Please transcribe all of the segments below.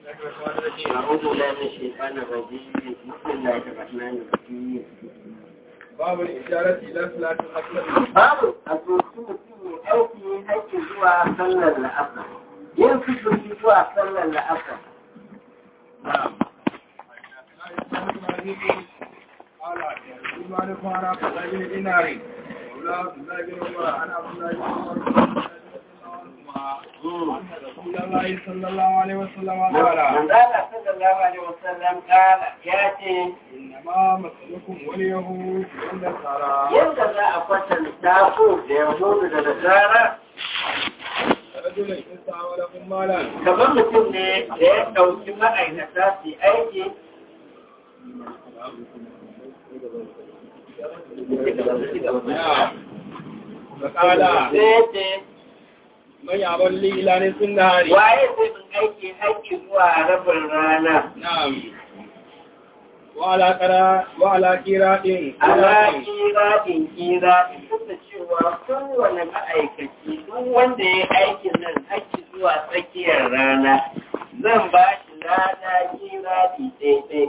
أعوذ بالله من الشيطان الرجيم بسم الله الرحمن الرحيم باب الإشارة إلى صلاة الأكبر babu a sosu mutum ya aiki haƙƙi zuwa sallar la'asar yin fitoki zuwa sallar la'asar نعم قال مالك عن عبد الله بن دينار مولى عبد الله بن عمر عن عبد الله بن عمر أن رسول الله صلى الله عليه وسلم قال manzala sallallahu alaihi wasallam kala ya ce إنما مثلكم واليهود والنصارى yadda za a kwatanta ku da yahudu da nasara رجل استعملكم مالا kamar mutum ne da ya ɗauki ma'aikata su yi aiki فقال sai ya ce من يعمل لي إلى نصف النهار waye zai min aiki haƙƙi zuwa rabin rana نعم وعلى قراء وعلى قراء ala kiraɗin kiraɗin duk da cewa kowane ma'aikaci duk wanda ya aikin nan haƙƙi zuwa tsakiyar rana zan ba shi rana kiraɗi daidai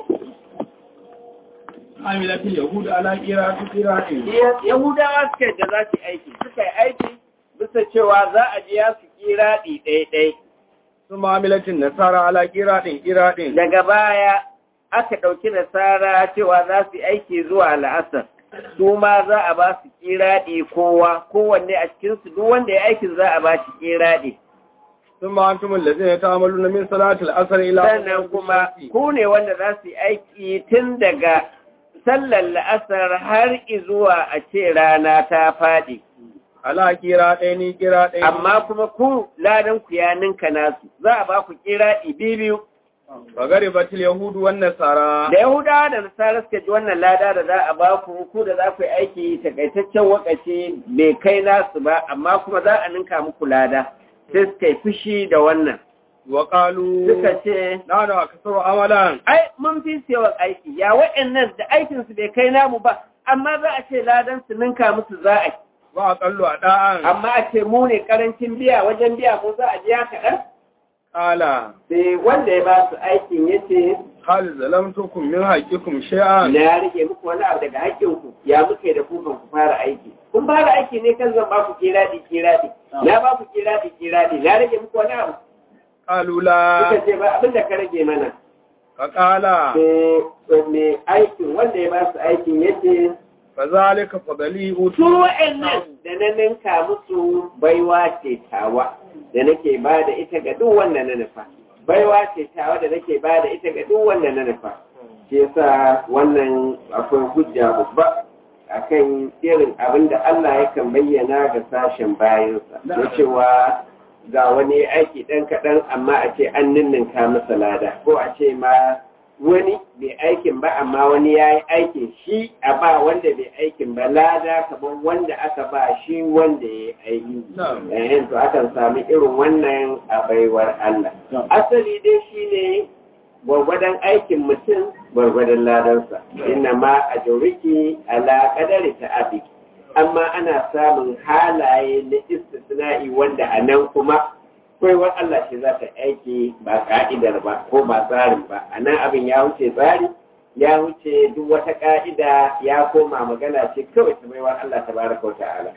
عملت اليهود على قراء قراء yahudawa suka da za su aiki suka yi aiki bisa cewa za a biya su kiraɗi daidai ثم عملت النصارى على قراء قراء daga baya aka ɗauki nasara cewa za su yi aiki zuwa la'asar su ma za a ba su kiraɗi kowa kowanne a cikinsu duk wanda ya aikin za a ba shi kiraɗi ثم أنتم الذين تعملون من صلاة العصر إلى sannan kuma ku ne wanda za su yi aiki tun daga sallar la'asar har zuwa a ce rana ta faɗi على قراءين قراءين amma kuma ku ladan ku ya ninka nasu za a ba ku kiraɗi biyu وغربت اليهود والنصارى da yahudawa da nasara suka ji wannan lada da za a ba ku ku da za ku yi aiki takaitaccen wakaci bai kai nasu ba amma kuma za a ninka muku lada sai suka yi fushi da wannan وقالوا suka ce نحن أكثر عملا ai mun fi su yawan aiki ya wa'annan da aikinsu bai kai namu ba amma za a ce ladan su ninka musu za a yi وأقل أداء amma a ce mu ne karancin biya wajen biya ko za a biya kaɗan قال sai wanda ya ba su aikin ya ce هل ظلمتكم من حقكم شيئا na ya rage muku wani abu daga haƙƙinku ya muke da ku kan ku fara aiki kun fara aiki ne kan zan ba ku kiraɗi kiraɗi na ba ku kiraɗi kiraɗi na rage muku wani abu قالوا لا suka ce ba abin da ka rage mana فقال sai mai aikin wanda ya ba su aikin ya ce فذلك فضلي su أوتي wa'annan da na ninka musu baiwa ce tawa da nake ba da ita ga duk wanda na nufa baiwa ce tawa da nake ba da ita ga duk wanda na nufa shi yasa wannan akwai hujja babba akan irin abin da Allah yakan bayyana ga sashen bayansa na cewa ga wani aiki ɗan kaɗan amma a ce an ninninka masa lada ko a ce ma wani bai aikin ba amma wani ya yi aikin shi a ba wanda bai aikin ba lada kamar wanda aka ba shi wanda ya yi aiki نعم yayin to akan sami irin wannan a baiwar Allah asali dai shi ne gwargwadon aikin mutum gwargwadon ladansa inna ma a joriki ala kadari ta abiki amma ana samun halaye na istisna'i wanda a nan kuma baiwar Allah ce za ta aiki ba ka'idar ba ko ba tsarin ba a nan abin ya wuce tsari ya wuce duk wata ka'ida ya koma magana ce kawai ta baiwar Allah ta baraka wa ta'ala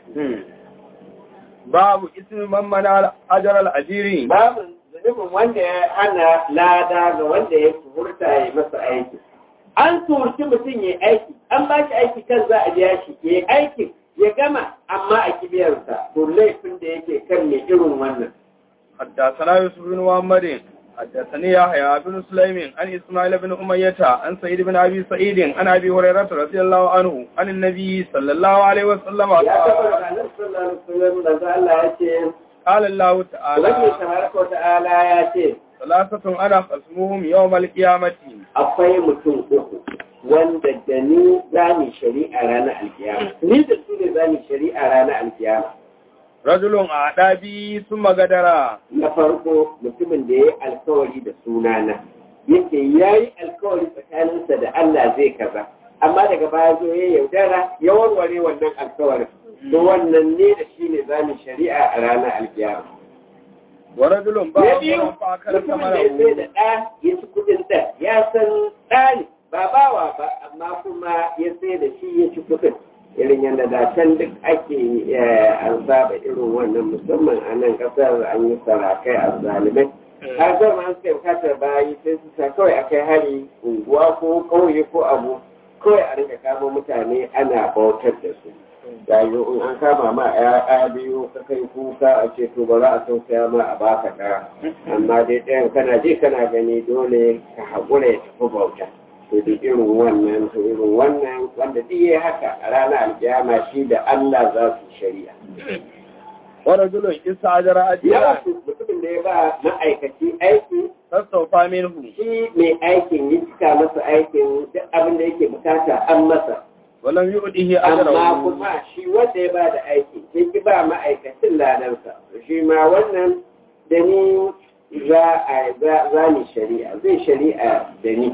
باب اسم من منع أجر الأجير babu zunubin wanda ya hana lada ga wanda ya furta ya masa aiki an turci mutum ya aiki an ba shi aiki kan za a biya shi ya aikin ya gama amma a kibiyarsa to laifin da yake kan mai irin wannan حدثنا يوسف بن محمد حدثني يحيى بن سليم عن اسماعيل بن أمية عن سعيد بن أبي سعيد عن أبي هريرة رضي الله عنه عن النبي صلى الله عليه وسلم ya taɓa قال da nan sallallahu alaihi wasallam da Allah ya ce قال الله Ubangiji تعالى tabaraka wa ta'ala ya ce ثلاثة أنا خصمهم يوم القيامة akwai mutum uku wanda da ni za mu shari'a ranar alkiyama ni da su ne za mu shari'a ranar alkiyama رجل أعدى بي ثم غدر na farko mutumin da ya yi alkawari da sunana yake ya yi alkawari tsakaninsa da Allah zai kaza amma daga baya zo ya yaudara ya warware wannan alkawarin to wannan ne da shi ne zamu shari'a a ranar alkiyama wa rajulun ba na biyu fa akala mutumin da ya sai da ɗa ya ci kuɗin ɗa ya san ɗa ne ba bawa ba amma kuma ya sai da shi ya ci kuɗin irin yadda da can duk ake an saba irin wannan musamman a nan ƙasar an yi sarakai a zalimai har zama an suka bukatar bayi sai su sa kawai a kai hari unguwa ko ƙauye ko abu kawai a rinka kama mutane ana bautar da su yayin in an kama ma ya biyu ka kai kuka a ce to ba za a tausaya ma a baka ɗaya amma dai ɗayan kana je kana gani dole ka haƙura ya tafi bauta to duk irin wannan to irin wannan wanda duk yayi haka a ranar alkiyama shi da Allah za su shari'a wa rajulun istajara ya ajira wasu mutumin da ya ba ma'aikaci aiki tasawfa minhu shi mai aikin ya cika masa aikin duk abin da yake bukata an masa wa lam yu'dihi amma ajrahu kuma shi wanda ya ba da aiki sai ki ba ma'aikacin ladansa shi ma wannan da ni za a za ni shari'a zai shari'a da ni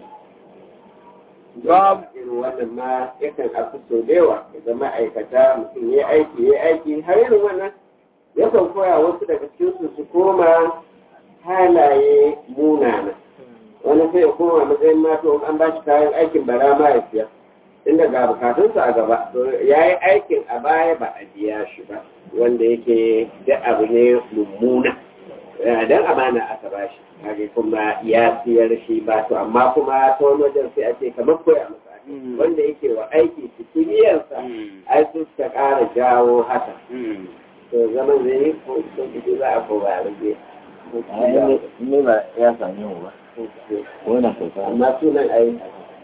Babu. irin wannan ma yakan afi so da yawa ga ma'aikata mutum ya aiki ya aiki har irin wannan yakan koya wasu daga cikinsu su koma halaye munana wani sai ya koma matsayin mato an ba shi kayan aikin bara ma ya siya inda ga bukatunsa a gaba to ya yi aikin a baya ba a biya shi ba wanda yake da abu ne mummuna dan amana aka ba shi kage kuma ya siyar shi ba to amma kuma ta wani wajen sai a ce kamar koya masa ake. wanda yake wa aiki cikiyarsa ai su suka ƙara jawo haka to zaman zai yi ko ko kiji za a ko ba a rage ne ba ya same mu ba wannan kyauta amma sunan ai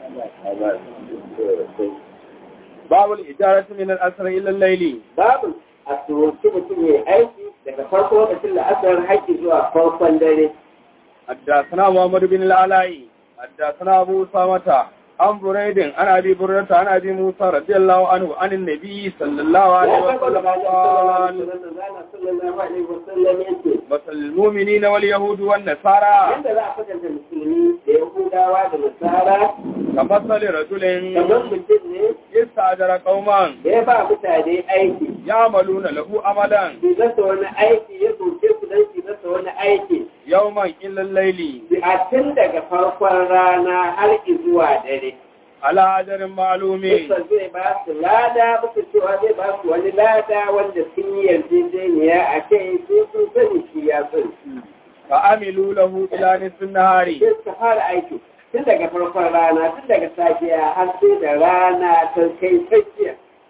babu al-ijaratu min al-asr ila al-layli babu a turanci mutum ya aiki daga farko lokacin da asar haƙƙi zuwa farkon dare حدثنا محمد بن العلاء حدثنا أبو أسامة عن بريد عن أبي بريدة عن أبي موسى رضي الله عنه عن النبي صلى الله عليه وسلم قال sallallahu alaihi wasallam yace مثل المؤمنين واليهود والنصارى yadda za a kwatanta musulmi da yahudawa da nasara كمثل رجل kamar mutum ne استأجر قوما da ya ba mutane aiki يعملون له عملا su zata wani aiki ya soke su don su zata wani aiki يوما إلا الليل a tun daga farkon rana har zuwa dare على أجر معلوم Bisa zai ba su lada bisa cewa zai ba su wani lada wanda sun yi yarjejeniya a kai sai sun sani shi ya sani فعملوا له إلى نصف النهار sai suka fara aiki tun daga farkon rana tun daga safiya har sai da rana ta kai tsakiya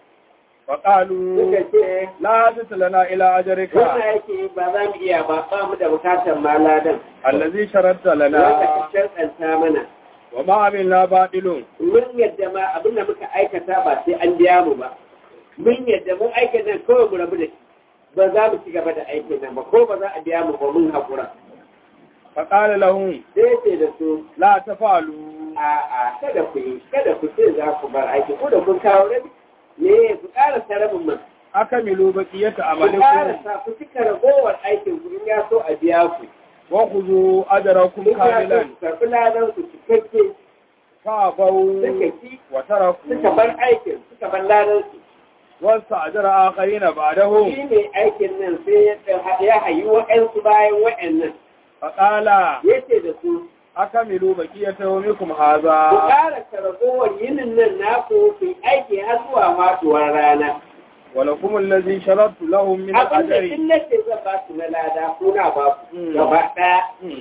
فقالوا suka ce لا حدث لنا إلى أجرك wannan aiki ba za mu iya ba ba mu da bukatar ma ladan الذي شرطت wanda لنا ka sharɗanta mana وما عملنا باطل mun yadda ma abin da muka aikata ba sai an biya mu ba mun yadda mun aikata nan kawai mu rabu da shi ba za mu ci gaba da aikin nan ba ko ba za a biya mu ba mun haƙura فقال لهم sai ce da su لا تفعلوا a'a kada ku yi kada ku ce za ku bar aiki ko da kun kawo rabi ne ku ƙara rabin man أكملوا بقية ku عملكم ƙara sa ku cika ragowar aikin ku in ya so a biya ku وخذوا أجركم in ya so كاملا ku karɓi ladan ku cikakke فأبوا suka ki وتركوا suka bar aikin suka bar ladan su واستأجر آخرين shi بعدهم ne aikin nan sai ya ya hayi wa'ansu bayan wa'annan فقال ya ce da su أكملوا بقية يومكم ku هذا ƙara ragowar yinin nan naku ku yi aiki har zuwa faɗuwar rana ولكم الذي شرطت لهم من abin da الأجر in nace zan ba su na lada ko na ba ku Mm. gaba ɗaya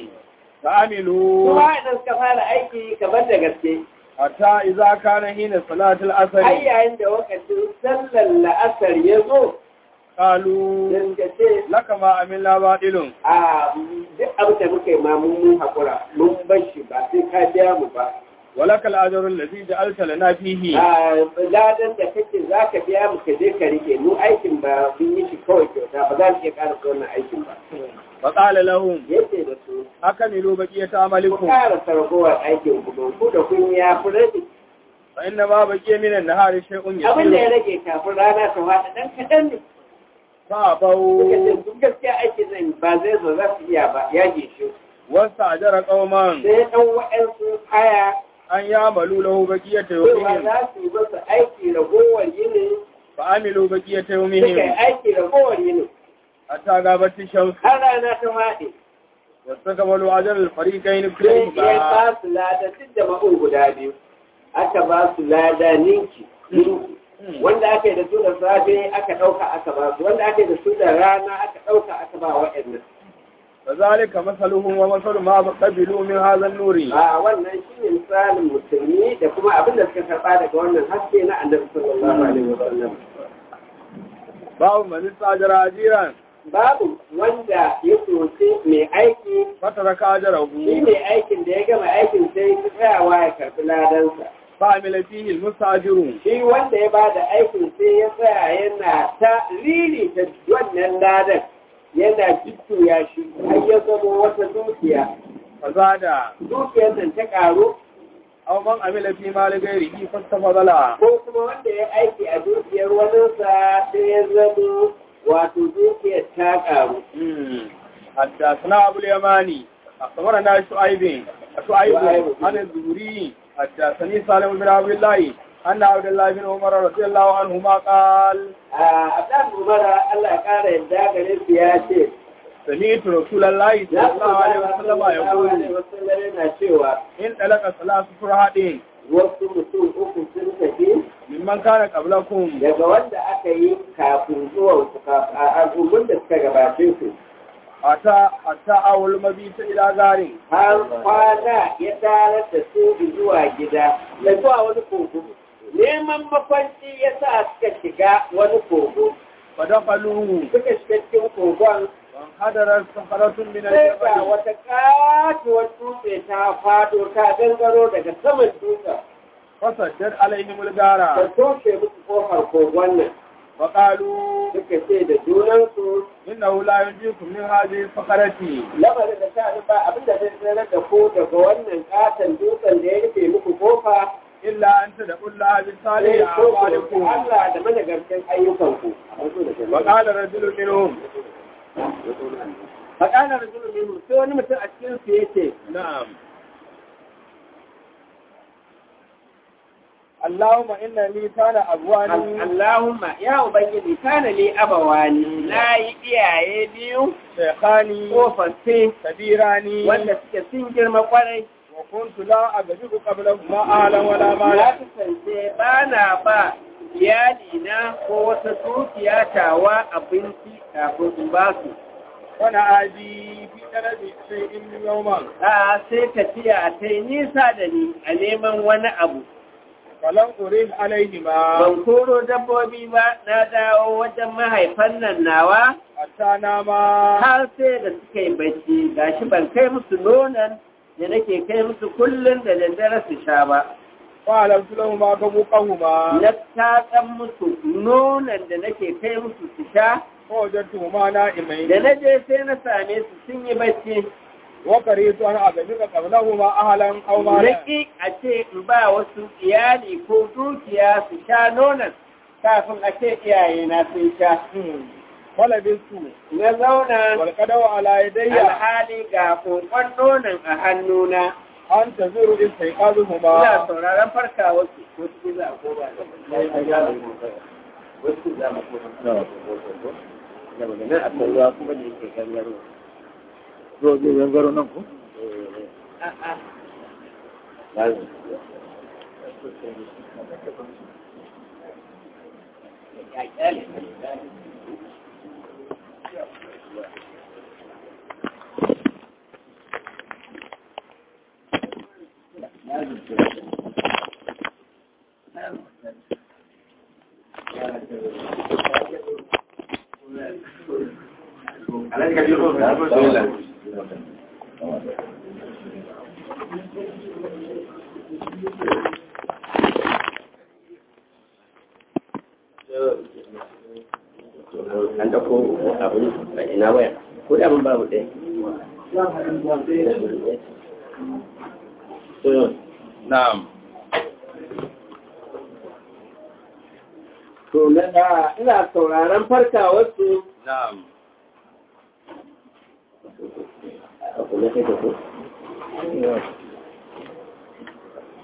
فعملوا kuma idan suka fara aiki kamar da gaske حتى إذا كان حين صلاة har العصر yayin da wakacin sallar la'asar ya zo قالوا don ka ce لك ما عملنا باطل a duk abin da muka yi ma mun mun haƙura mun bar shi ba sai ka biya mu ba ولك الأجر الذي جعلت لنا فيه a ladan da kake za ka biya mu ka je ka rike mu aikin ba mun yi shi kawai kyauta ba za mu iya ƙara wannan aikin ba فقال لهم yace da su أكملوا بقية ku عملكم ƙara sargowar aikin ku don ku da kun ya fi rage فإنما بقي من النهار شيء abin da ya يسير rage kafin rana ta fada ɗan kaɗan ne فأبوا suka ce duk gaskiya aikin nan ba zai zo za su iya ba ya gishe واستأجر قوما sai ɗan wa'ansu haya أن يعملوا له بقية cewa يومهم za su yi masa aiki ragowar yini فعملوا بقية suka yi يومهم aiki ragowar yini حتى غابت الشمس har rana ta faɗi واستكملوا أجر الفريقين sai ya كليهما ba su lada duk da ma'un guda biyu aka ba su lada ninki ninki wanda aka yi da su da safe aka ɗauka aka ba su wanda aka yi da su da rana aka ɗauka aka ba waɗannan فذلك مثلهم ومثل ما قبلوا من هذا النور a wannan shi ne misalin musulmi da kuma abin da suka karɓa daga wannan haske na annabi sallallahu alaihi wasallam باب من استأجر أجيرا babu wanda ya soce mai aiki فترك أجره shi mai aikin da ya gama aikin sai ya tsayawa ya karɓi ladansa فعمل فيه المستأجر shi wanda ya bada aikin sai ya tsaya yana ta lili ta wannan ladan yana jujjuya shi har ya zama wata dukiya فزاد dukiyar nan ta karu أو من عمل في مال غيره فاستفضل ko kuma wanda ya aiki a dukiyar waninsa sai ya zama wato dukiyar ta karu حدثنا أبو اليماني أخبرنا شعيب شعيب شعيب. عن الزهري حدثني سالم بن عبد الله أن عبد الله بن عمر رضي الله عنهما قال a abdan umara Allah ya kara yadda gare su ya ce سمعت رسول الله صلى ya الله عليه وسلم يقول wasallam yana cewa إن طلق ثلاث فرهاد wasu mutum uku sun tafi ممن كان قبلكم daga wanda aka yi kafin zuwan su kafin a al'ummar da suka gabace su حتى حتى أول مبيت إلى غار har kwana ya tarar da su zuwa gida da zuwa wani kogo neman makwanci ya sa suka shiga wani kogo فدخلوه suka shiga cikin kogon وانحدرت صخرة من sai ga الجبل wata katuwar dutse ta fado ta gangaro daga saman dutsen فسجد عليهم ta الغار toshe musu kofar kogon nan فقالوا suka ce da junansu إنه لا ينجيكم من هذه الصخرة lamarin da ta ba abin da zai tsere da ku daga wannan katon dutsen da ya rufe muku kofa إلا أن تدعوا الله sai بالصالح ko ku roƙi أعمالكم Allah da managarcin ayyukanku وقال رجل منهم faƙalar rajulun minhu sai wani mutum a cikin su yace نعم اللهم إن لي كان أبواني Allahumma ya ubangiji kana li abawani na yi iyaye biyu شيخاني tsofaffi كبيراني wanda suke sun girma kwarai وكنت لا أجد قبلهما أهلا ولا ya مالا kasance ba na ba iyalina ko wata dukiya tawa abinci kafin in ba su وأنا آجي في طلب شيء يوما a sai tafiya ta yi nisa da ni a neman wani abu فلم أريد عليهما ban koro dabbobi ba na dawo wajen mahaifan nan nawa حتى ناما har sai da suka yi bacci gashi ban kai musu nonon da nake kai musu kullum da daddare su sha ba فعلمت لهما كبوقهما na tatsan musu nonon da nake kai musu su sha فوجدتهما da نائمين na je sai na same su sun yi bacci وكرهت أن أجد قبلهما أهلا أو مالا Raki a ce in ba wasu iyali ko dukiya su sha nonon kafin a ce iyayena sun sha. ولبثت Na zauna والقدو على يدي alhali ga kokon nonon a hannuna. أن تزور Ina استيقاظهما sauraron farka wasu wasu za a koma wasu za mu koma. Da magana a kan ruwa kuma da yake gangaro. Zo zai gangaro nan ku? A'a. Ya kyale. an dauko abin a ina waya ko da mun babu ɗaya نعم to na da ina sauraron farkawarsu نعم a kuma sai da ku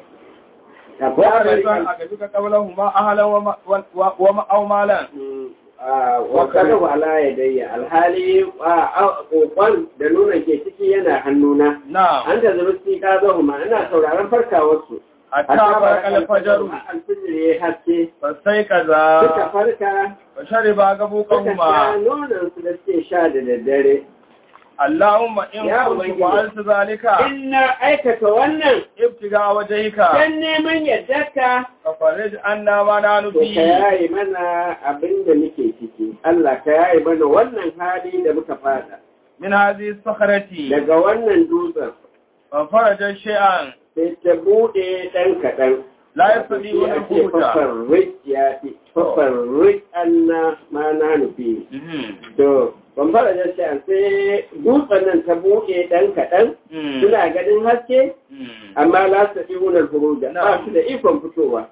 وكرهت أن أجد قبلهما أهلا وما- و- وما أو مالا wakalahu ala yadayya alhali kokon da nuna ke ciki yana hannuna na'am an da zurusti ka zo ma ina sauraron farkawarsu hatta barqa al-fajr alfijir ya haske fasai suka kaza farka wa shariba suka sha gabuqahuma nonon su da suke sha da daddare Allahumma in Ya kuntu Ubangiji. fa'altu zalika in na aikata wannan ibtiga wajhika dan neman yaddarka fa farij anna ma nanu to ka fi yaye mana abin da muke ciki Allah ka yaye mana wannan hali da muka fada min hadhihi sakhrati daga wannan dutsen fa faraja shay'an sai ta bude ɗan kaɗan la yastati wa ake al-quta fafarrik ya fi fafarrik anna ma na nufi to ban fara da shi sai dutsen nan ta buɗe ɗan kaɗan suna ganin haske amma la su fi wunar furuja ba su da ikon fitowa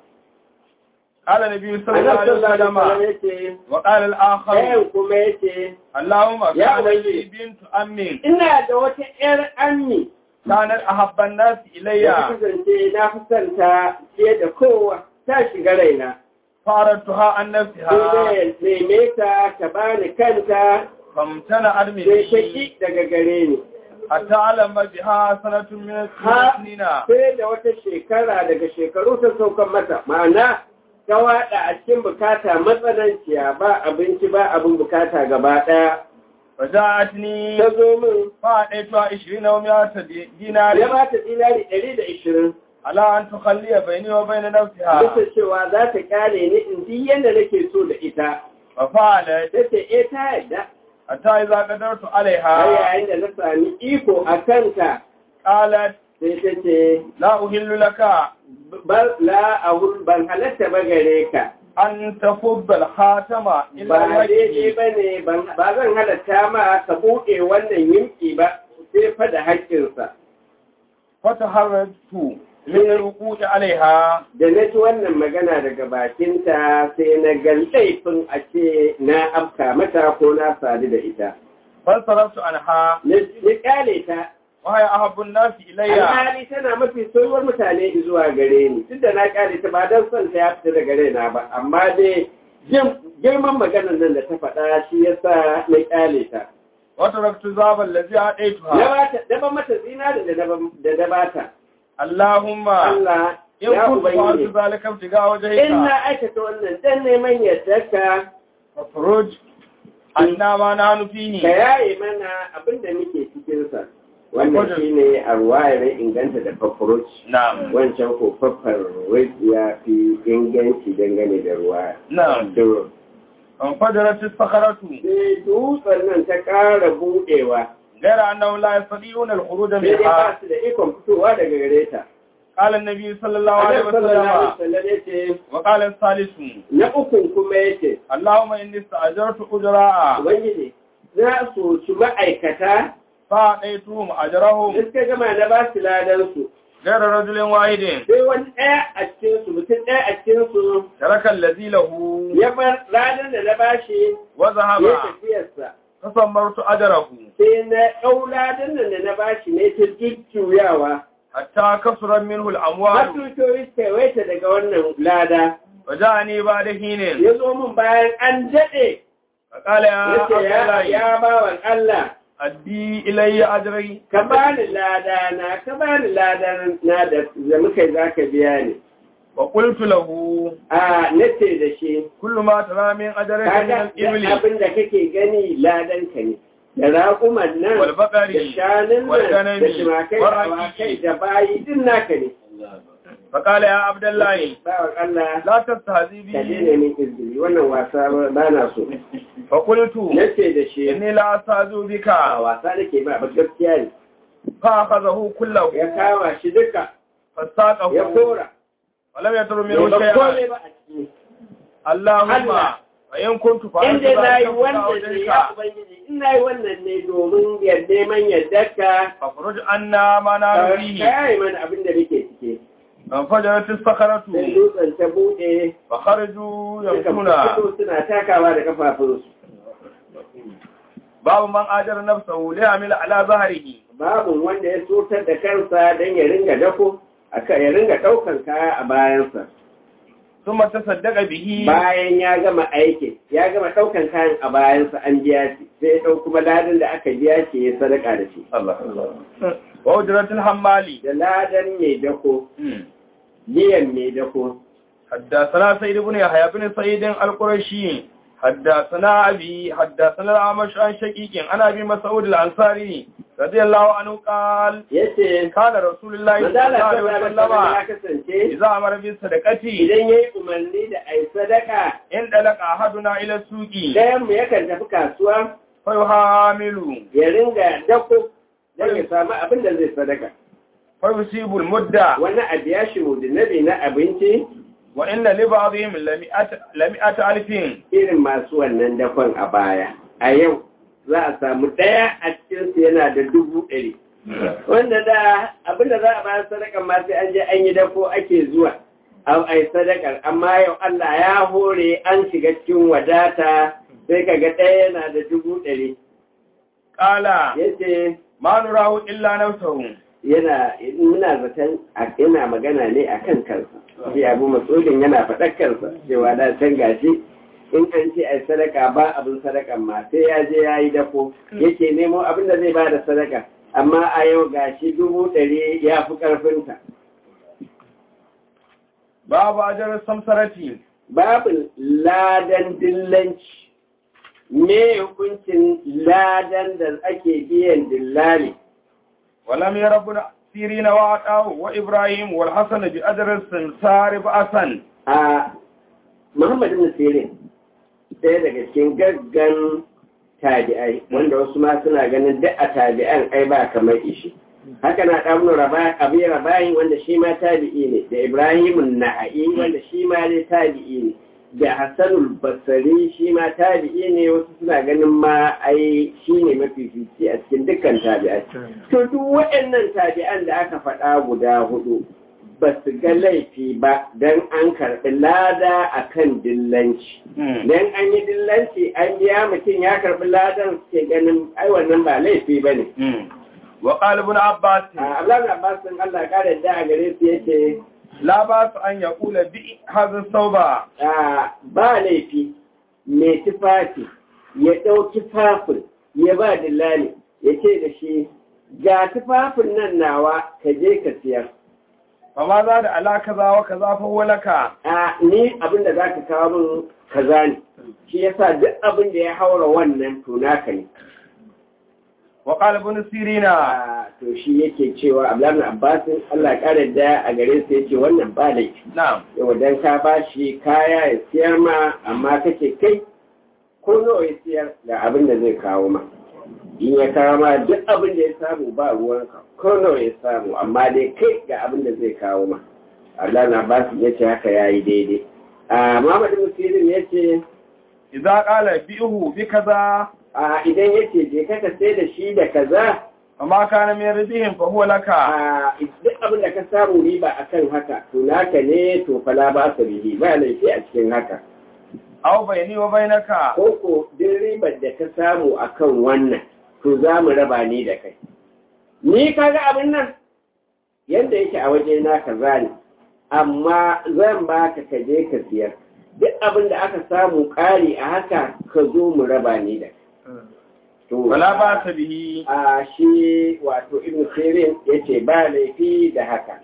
قال النبي صلى الله annabi عليه sallallahu alaihi wasallam وسلم yace وقال الآخر ɗayan kuma yace اللهم يا كان ولي. لي بنت أمي ina da wata ƴar ammi كانت أحب الناس إلي ya kasance na fi son ta fiye da kowa ta shiga raina فأردتها عن sai نفسها dai neme ta ta bani kanta فامتنعت sai ta مني ki daga gare ni حتى علم بها سنة من ha السنين sai da wata shekara daga shekaru ta saukan mata ma'ana ta waɗa a cikin bukata matsananciya ba abinci ba abin bukata gaba ɗaya فجاءتني ta zo min فأعطيتها عشرين ومئة ya دينار ba ta dinari ɗari da ishirin على أن تخلي بيني وبين نفسها bisa cewa za ta kyale ni in ji yadda nake so da ita ففعلت ta ce eh ta yadda حتى إذا قدرت har عليها yayin da na sami iko a kanta قالت sai ta ce لا أهل لك "Bar- la ahul ban halatta ba gare ka أن تفض الخاتم إلا ba daidai الوجه ba ne ba zan halatta ma ka buɗe wannan yimki ba sai fa da haƙƙinsa فتحرجت من الوقوع عليها da na ji wannan magana daga bakinta sai na ga laifin a ce na afka mata ko na sadu da ita فانصرفت عنها na na kyale ta وهي أحب الناس إلي alhali tana mafi soyuwar mutane zuwa gare ni duk da na kyale ta ba don son ta ya fita daga raina ba amma dai jin- girman maganar nan da ta faɗa shi yasa na kyale ta وتركت ذاب الذي na أعطيتها bata daba mata zinarin da daba- da na bata اللهم Allah إن ya كنت فعلت ubangiji ذلك ابتغاء in وجهك na aikata wannan dan neman yardarka فافرج عنا ما نحن ka فيه yaye mana abin da muke cikinsa wannan shi ne a ruwayar inganta da fafuruc نعم wancan ko fafar ya fi inganci dangane da ruwa نعم to انفجرت الصخرة sai dutsen nan ta ƙara buɗewa غير أنهم لا يستطيعون الخروج sai dai منها ba su da ikon fitowa daga gare ta قال النبي صلى الله عليه Annabi sallallahu alaihi وسلم wasallam yace وقال الثالث na ukun kuma yace اللهم إني استأجرت أجراء ubangiji za su ci ma'aikata فأعطيتهم أجرهم da suka gama na ba su ladansu غير رجل واحد sai wani ɗaya a cikinsu mutum ɗaya a cikinsu ترك الذي له ya bar ladan da na bashi وذهب ya tafiyarsa فصمرت أجره sai na ɗau ladan nan da na bashi ne ta jujjuyawa حتى كثر منه har الأموال dukiyoyi suka yawaita daga wannan lada وجاءني بعد حين ya zo min bayan an daɗe فقال يا ya ce عبد ya الله ya bawan Allah أدي إلي أجري ka bani lada na ka bani lada na da da muka yi zaka biya ni وقلت له a nace da shi كل ما ترى من أجرك من kaga duk الإبل abin da kake gani ladan ka ne da raƙuman nan والبقر da shanun nan والغنم da shimakai da والرقيق awakai da bayi din naka ne فقال يا عبد الله bawan Allah لا تستهزي ka بي daina min izini wannan wasa ba na so فقلت nace da shi إني لا أستهزئ بك a wasa nake ba ba gaskiya ne فأخذه كله ya kama shi duka ya فساقه kora ولم يتر bai منه ba شيئا kome ba a ciki اللهم Allah. وإن كنت فعلت inda na yi ذلك wannan ne ya ابتغاء ubangiji in na yi wannan ne domin yadda man yadda ka فاخرج عنا ما نحن ka فيه yaye mana abin da muke cike فانفجرت الصخرة sai dutsen ta buɗe فخرجوا suka يمشون fito suna takawa da kafafunsu باب من آجر نفسه ليعمل على ظهره babu wanda ya sotar da kansa don ya ringa dako aka ya ringa ɗaukan kaya a bayansa ثم تصدق به bayan ya gama aikin ya gama ɗaukan kayan a bayansa an biya shi sai ya ɗau kuma ladan da aka biya shi ya sadaka da shi وأجرة الحمالي da ladan mai dako biyan mai dako حدثنا سيد بن يحيى بن سعيد القرشي حدثنا أبي حدثنا الأعمش عن شقيق عن أبي مسعود الأنصاري رضي الله عنه قال yace كان رسول الله صلى manzala الله عليه sallallahu alaihi وسلم wasallam ya kasance إذا أمر بالصدقة idan yayi umarni da ai sadaka إن دلق أحدنا إلى السوق dayan mu yakan tafi kasuwa فيحامل ya ringa dako don ya samu abin da zai sadaka فيصيب المدة wani abu ya shi nabi na abinci وإن لبعضهم لمئة لمئة ألف irin masu wannan dakon a baya a yau za a samu ɗaya a cikinsu yana da dubu ɗari wanda da abinda za a bayar sadakan ma sai an je an yi dako ake zuwa a ai sadakar amma yau Allah ya hore an shiga cikin wadata sai kaga ɗaya yana da dubu ɗari قال yace ما نراه إلا نفسه yana muna zaton a- yana magana ne a kan kansa shi abu matsolin yana faɗar kansa cewa da can gashi in an ce ai sadaka ba abin sadakan ma sai ya je ya yi dafo yake nemo abin da zai ba da sadaka amma a yau gashi dubu ɗari ya fi ƙarfinta باب أجر السمسرة babu ladan dillanci me hukuncin ladan da ake biyan dillali ولم ير ابن سيرين وعطاه وإبراهيم والحسن بأجر السمسار بأسا a Muhammad ibn Sirin ɗaya daga cikin gaggan tabi'ai wanda wasu ma suna ganin duk a tabi'an ai ba kamar ishi haka na ɗan abi rabayin wanda shi ma tabi'i ne da Ibrahim Naha'i wanda shi ma dai tabi'i ne da Hassanul Basri shi ma tabi'i ne wasu suna ganin ma ai shi ne mafifici a cikin dukkan tabi'ai to duk waɗannan tabi'an da aka faɗa guda hudu ba su ga laifi ba don an karɓi lada a kan dillanci. Don an yi dillanci an biya mutum ya karɓi ladan suke ganin ai wannan ba laifi ba ne. وقال ابن عباس Abdullahi Abbas sun Allah ƙara da a gare su yake لا بأس أن يقول بي هذا الثوب ah, ba laifi mai tufafi ya ɗau tufafin ya ba dillali ya ce da shi ga tufafin nan nawa ka je ka siyar. فما زاد على كذا وكذا فهو لك a ni abin da za ka kawo min kaza ne shi yasa duk abin da ya haura wannan to naka ne وقال ابن سيرين a to shi yake cewa Abdullahi Abbas Allah ya kare da a gare su yace wannan ba laifi نعم yau dan ka bashi kaya ya siyar ma amma kake kai ko nawa ya siyar da abin da zai kawo ma in ya kawo ma duk abin da ya samu ba ruwanka ko nawa ya samu amma dai kai ga abin da zai kawo ma Abdullahi Abbas yace haka yayi daidai a Muhammad Musirin yace إذا قال بئه بكذا a idan yace je ka ka sai da shi da kaza فما كان من ربهم فهو لك a duk abin da ka samu riba akan haka to naka ne to fala ba su bihi ba laifi a cikin haka أو بيني وبينك ko ko duk ribar da ka samu akan wannan to za mu raba ni da kai ni kaga abin nan yanda yake a waje na kaza ne amma zan baka ka je ka siyar duk abin da aka samu ƙari a haka ka zo mu raba ni da kai to ولا بأس به a shi wato ibn sirin ya ce ba laifi da haka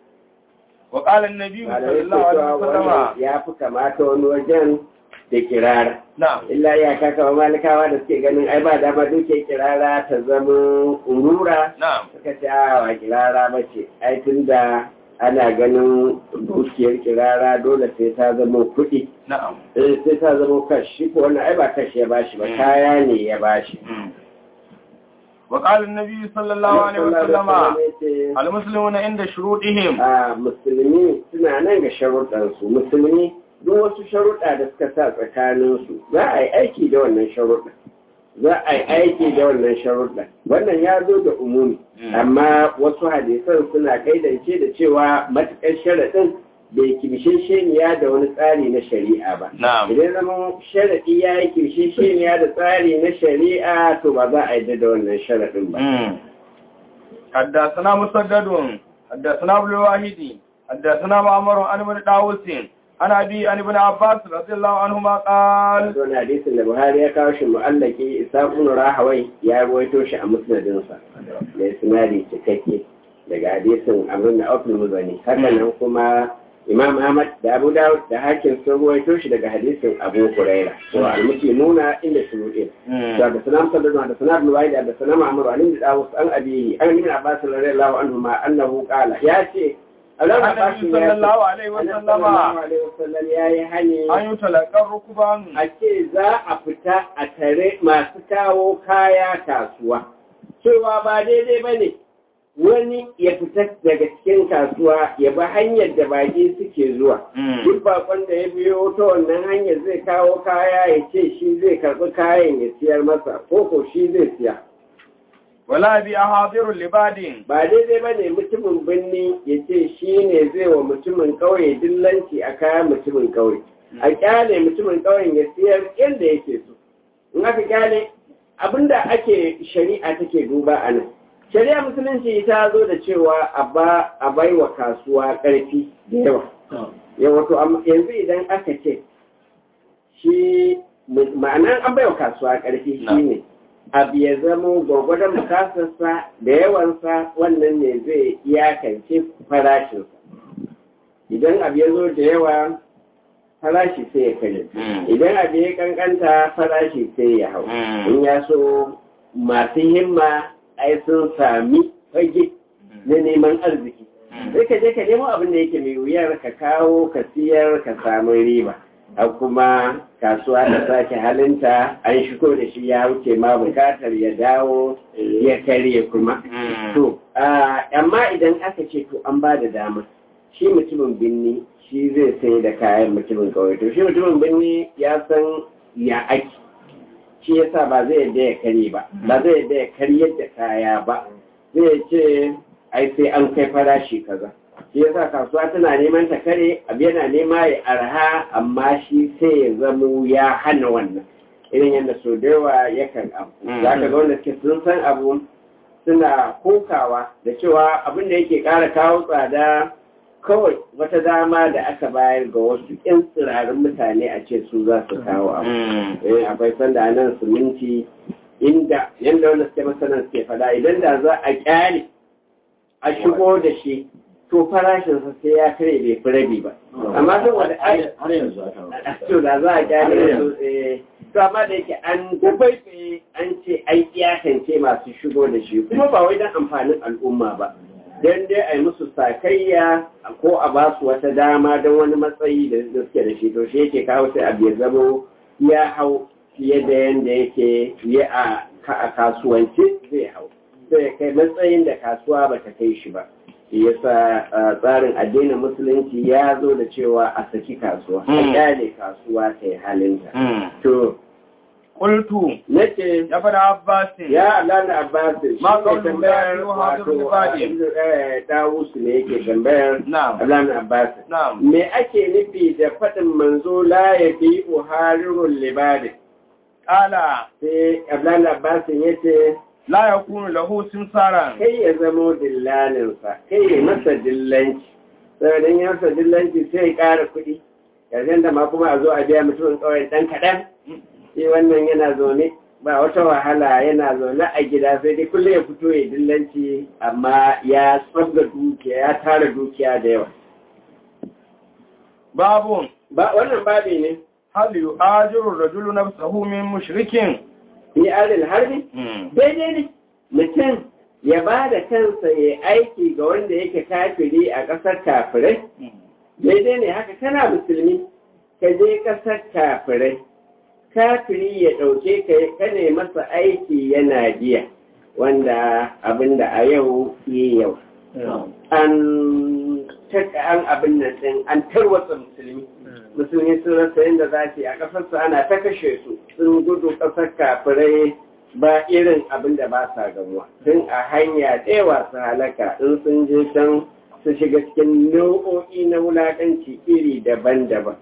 وقال النبي صلى malamai الله عليه cewa wannan وسلم ya fi kamata wani wajen da kirara نعم illa ya kaka malikawa da suke ganin ai ba dama duke kirara ta zama urura نعم suka ce a wa kirara ba ce ai tun da ana ganin dukiyar kirara dole sai ta zama kuɗi نعم Eh, sai ta zama kashi ko wannan ai ba kashi ya bashi ba kaya ne ya bashi وقال النبي صلى الله عليه وسلم Sallallahu alaihi wasallam ya ce, المسلمون عند شروطهم a musulmi suna nan ga sharuɗansu musulmi duk wasu sharuɗa da suka sa tsakaninsu za a yi aiki da wannan sharuɗa za a yi aiki da wannan sharuɗa wannan ya zo da umumi amma wasu hadisan suna kaidance da cewa matuƙar sharaɗin bai kimshishiniya da wani tsari na shari'a ba نعم idan zama sharaɗi ya yi kimshishiniya da tsari na shari'a to ba za a yi da wannan sharaɗin ba حدثنا مسدد حدثنا ابن الواحد حدثنا معمر عن ابن داوود عن أبي عن ابن عباس رضي الله عنهما قال wani hadisin da buhari ya kawo shi mu'allaki isa ibn rahawai ya ruwaito shi a musnadinsa da isnadi cikakke daga hadisin amrun da aufin muzani haka nan kuma imam ahmad da abu dawud da hakim sun ruwaito shi daga hadisin abu huraira to al-muslimuna inda shuruɗin to da salam sallallahu da salam ruwai da salam amru alim da dawud an abihi an ibn abbas radiyallahu anhu ma annahu qala ya ce Allah النبي صلى الله عليه وسلم wasallam ya yi hani أن يتلقى الركبان a ce za a fita a tare masu kawo kaya kasuwa cewa ba daidai ba ne wani ya fita daga cikin kasuwa ya bi hanyar da baki suke zuwa duk bakon da ya biyo ta wannan hanyar zai kawo kaya ya ce shi zai karɓi kayan ya siyar masa ko ko shi zai siya ولا بأحاضر لباد ba daidai ba ne mutumin birni ya ce shi ne zai wa mutumin ƙauye dillanci a kayan mutumin ƙauye a kyale mutumin ƙauyen ya siyar yadda yake so in aka kyale abinda ake shari'a take duba a nan shari'a musulunci ta zo da cewa a ba a bai wa kasuwa ƙarfi da yawa yawa to amma yanzu idan aka ce shi ma'anar an bai wa kasuwa ƙarfi shi ne abu ya zamo gwagwadon bukatarsa da yawansa wannan ne zai iyakance farashinsa idan abu ya zo da yawa farashi sai ya kare idan abu ya kankanta farashi sai ya hau in ya so masu himma ai sun sami fage na neman arziki sai ka je ka nemo abin da yake mai wuyar ka kawo ka siyar ka samu riba a kuma kasuwa da sake halinta an shigo da shi ya wuce ma bukatar ya dawo ya karye kuma to amma idan aka ce to an ba da dama shi mutumin binni shi zai sai da kayan mutumin kawai to shi mutumin birni ya san ya ake shi yasa ba zai yadda ya karye ba ba zai yadda ya karyar da kaya ba zai ce ai sai an kai farashi kaza shi yasa kasuwa tana neman ta kare abu yana nema ya arha amma shi sai ya zamo ya hana wannan irin yadda so da yawa yakan abu za ka ga wanda suke sun san abu suna kokawa da cewa abin da yake ƙara kawo tsada kawai wata dama da aka bayar ga wasu ƴan tsirarin mutane a ce su za su kawo abu eh akwai sanda nan siminti inda yanda wanda suke masanan suke fada idan da za a kyale a shigo da shi to farashinsa sai ya kare bai fi rabi ba amma saboda ai har yanzu aka to da za a kyale su eh to amma da yake an dabaibaye an ce ai iyakance masu shigo da shi kuma ba wai don amfanin al'umma ba don dai a yi musu sakayya ko a ba su wata dama don wani matsayi da suke da shi to shi yake kawo sai abu ya zamo ya hau fiye da yadda yake fiye a kasuwanci zai hau sai kai matsayin da kasuwa ba ta kai shi ba shi yasa tsarin addinin musulunci ya zo da cewa a saki kasuwa a kyale kasuwa ta yi halinta to qultu nace ya fada abbasin ya Allah na Abbas Ma shi qawlu ne tambayar la yuhadu wato ibadi. eh, Dawus ne yake tambayar na'am Allah na Abbas na'am me ake nufi da faɗin manzo la ya bi uharirul libadi qala sai Abdullahi Abbas ya ce la yakunu lahu simsaran kai ya zamo dillalinsa kai ya masa dillanci saboda in ya masa dillanci sai ya ƙara kuɗi yanzu da ma kuma a zo a biya mutumin ƙauyen ɗan kaɗan shi wannan yana zaune ba wata wahala yana zaune a gida sai dai kullum ya fito ya dillanci amma ya tsabga dukiya ya tara dukiya da yawa babun ba wannan babi ne hal yu'ajiru rajulu nafsahu min mushrikin fi alil harbi daidai ne mutum ya ba da kansa ya aiki ga wanda yake kafiri a ƙasar kafirai daidai ne haka kana musulmi ka je ƙasar kafirai kafiri ya ɗauke ka ka ne masa aiki yana biya wanda abinda a yau yi yau an taka an abin nan ɗin an tarwatsa musulmi musulmi sun rasa yadda za su yi a ƙasarsu ana ta kashe su sun gudu ƙasar kafirai ba irin abin da ba sa gamuwa tun a hanya ɗewa su halaka in sun je can su shiga cikin nau'o'i na wulaƙanci iri daban-daban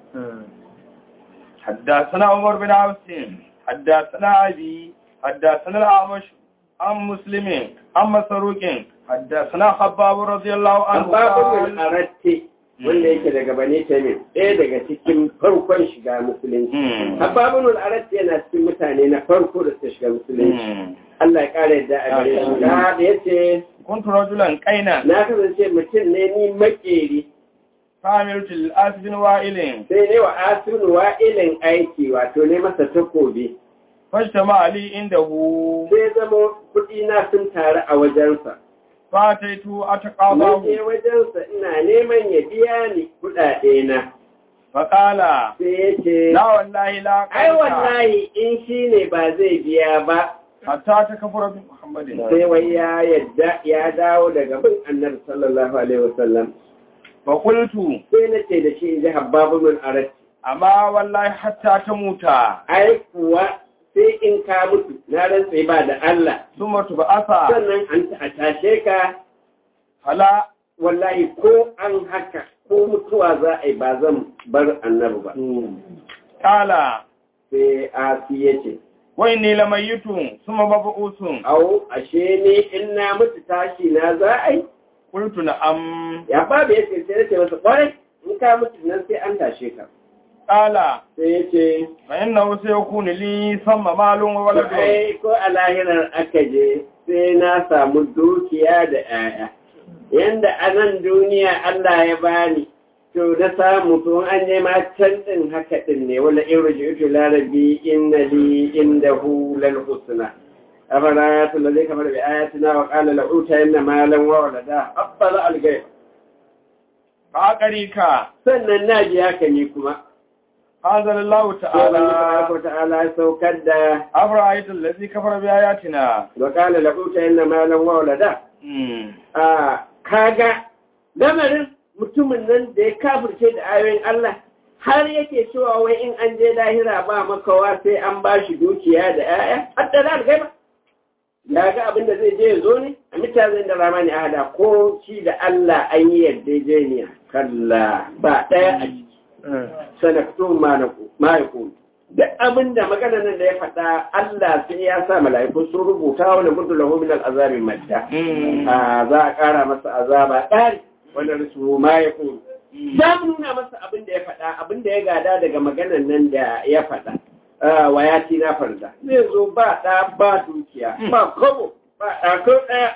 حدثنا عمر بن عبس حدثنا أبي حدثنا الأعمش عن مسلم عن مسروق حدثنا خباب رضي الله عنه Abbabun قال al'aratti wanda yake daga bani tamim ɗaya daga cikin farkon shiga musulunci Mm. hababun al'arat yana cikin mutane na farko da suka shiga musulunci Allah ya ƙara yadda a gare shi da ya ce kuntu rajulan qaina na kasance mutum ne ni makeri familtu al-as bin wa'ilin sai ne wa asinu wa'ilin aiki wato ne masa takobi fashtama ali indahu sai zama kuɗi na sun taru a wajensa fataitu Mun ataqabahu je wajensa ina neman ya biya ni kuɗaɗe na faqala sai ya ce la wallahi la ai qaita wallahi in shi ne ba zai biya ba hatta takfura bi muhammadin sai wai ya yadda ya dawo daga bin annabi sallallahu alaihi wasallam fa qultu sai na ce da shi in ji habbabu min arat amma wallahi hatta tamuta ai kuwa sai in ka mutu na rantse ba da Allah thumma tub'atha sannan an ta tashe ka fala wallahi ko an haka ko mutuwa za a yi ba zan bar annabi ba qala sai asi ya ce wa inni lamayitun thumma mab'usun au ashe ne in na mutu tashi na za a yi qultu na'am ya babu ya ce sai ya ce masa kwarai in ka mutu nan sai an tashe ka qala sai ya ce fa innahu sayakunu li thumma malun wa waladun ai ko a lahirar aka je sai na samu dukiya da 'ya'ya yanda a nan duniya Allah ya bani to na samu to an je ma can din haka din ne wala in rujutu la rabbi inna li indahu lal husna afala yatul ladhi kafara bi ayatina wa qala la uta inna malan wa walada afala al ghaib fa qarika sannan naji haka ne kuma anzalallahu sai Allah ta'ala tabaraka wa ta'ala ya saukar da أفرأيت الذي كفر بآياتنا wa qala la uta inna malan wa walada a kaga lamarin mutumin nan da ya kafirce da ayoyin Allah har yake cewa wai in an je lahira ba makawa sai an ba shi dukiya da 'ya'ya hatta da algaiba ya ga abin da zai je ya zo ne a mutane da ramani a hada ko shi da Allah an yi yarjejeniya kalla ba ɗaya a ciki sanaktun ma ya kuma duk abin da magana nan da ya faɗa Allah sai ya sa mala'iku sun rubuta wani mutu lahu min al'azabin madda a za a ƙara masa azaba ɗari wanda rasu ma ya kuma za mu nuna masa abin da ya faɗa abin da ya gada daga maganan nan da ya faɗa wa ya ci na farda zai zo ba ɗa ba dukiya ba kobo ba ɗa ko ɗaya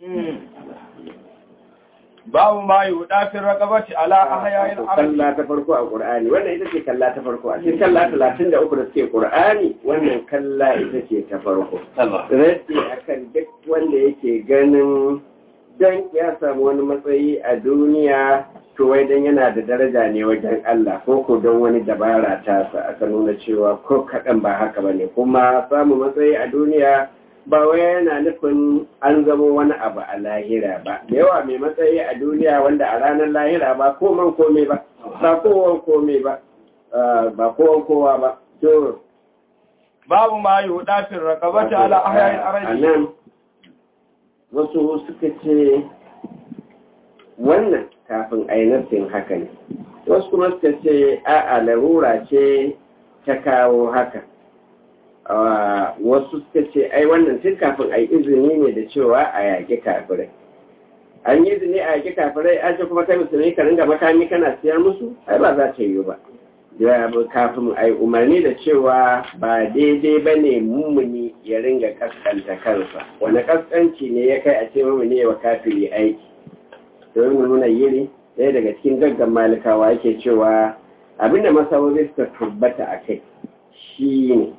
babu ma yi wudafin ragabati ala ahyayin arabi kalla ta farko a ƙur'ani wannan ita ce kalla ta farko a cikin kalla talatin da uku da suke ƙur'ani wannan kalla ita ce ta farko rasi akan duk wanda yake ganin dan ya samu wani matsayi a duniya to wai dan yana da daraja ne wajen Allah ko ko don wani dabara ta sa aka nuna cewa ko kaɗan ba haka ba ne kuma samu matsayi a duniya ba wai yana nufin an zama wani abu a lahira ba da yawa mai matsayi a duniya wanda a ranar lahira ba koman kome ba ba kowan kome ba ba kowan kowa ba to babu ma yi wudafin ragabati ala ahyayin a arabi nan wasu suka ce wannan kafin ainihin haka ne wasu kuma suka ce a'a larura ce ta kawo haka Ah, wasu suka ce ai wannan tun kafin a yi izini ne da cewa a yaƙi kafirai an yi izini a yaƙi kafirai an ce kuma kai musulmi ka ringa makami kana siyar musu ai ba za ta yi ba ya bu kafin a yi umarni da cewa ba daidai ba ne mummuni ya ringa kaskanta kansa wani kaskanci ne ya kai a ce mummuni wa kafiri aiki domin mu nuna yiri ɗaya daga cikin gaggan malikawa yake cewa abinda masawobi suka tabbata a kai shi ne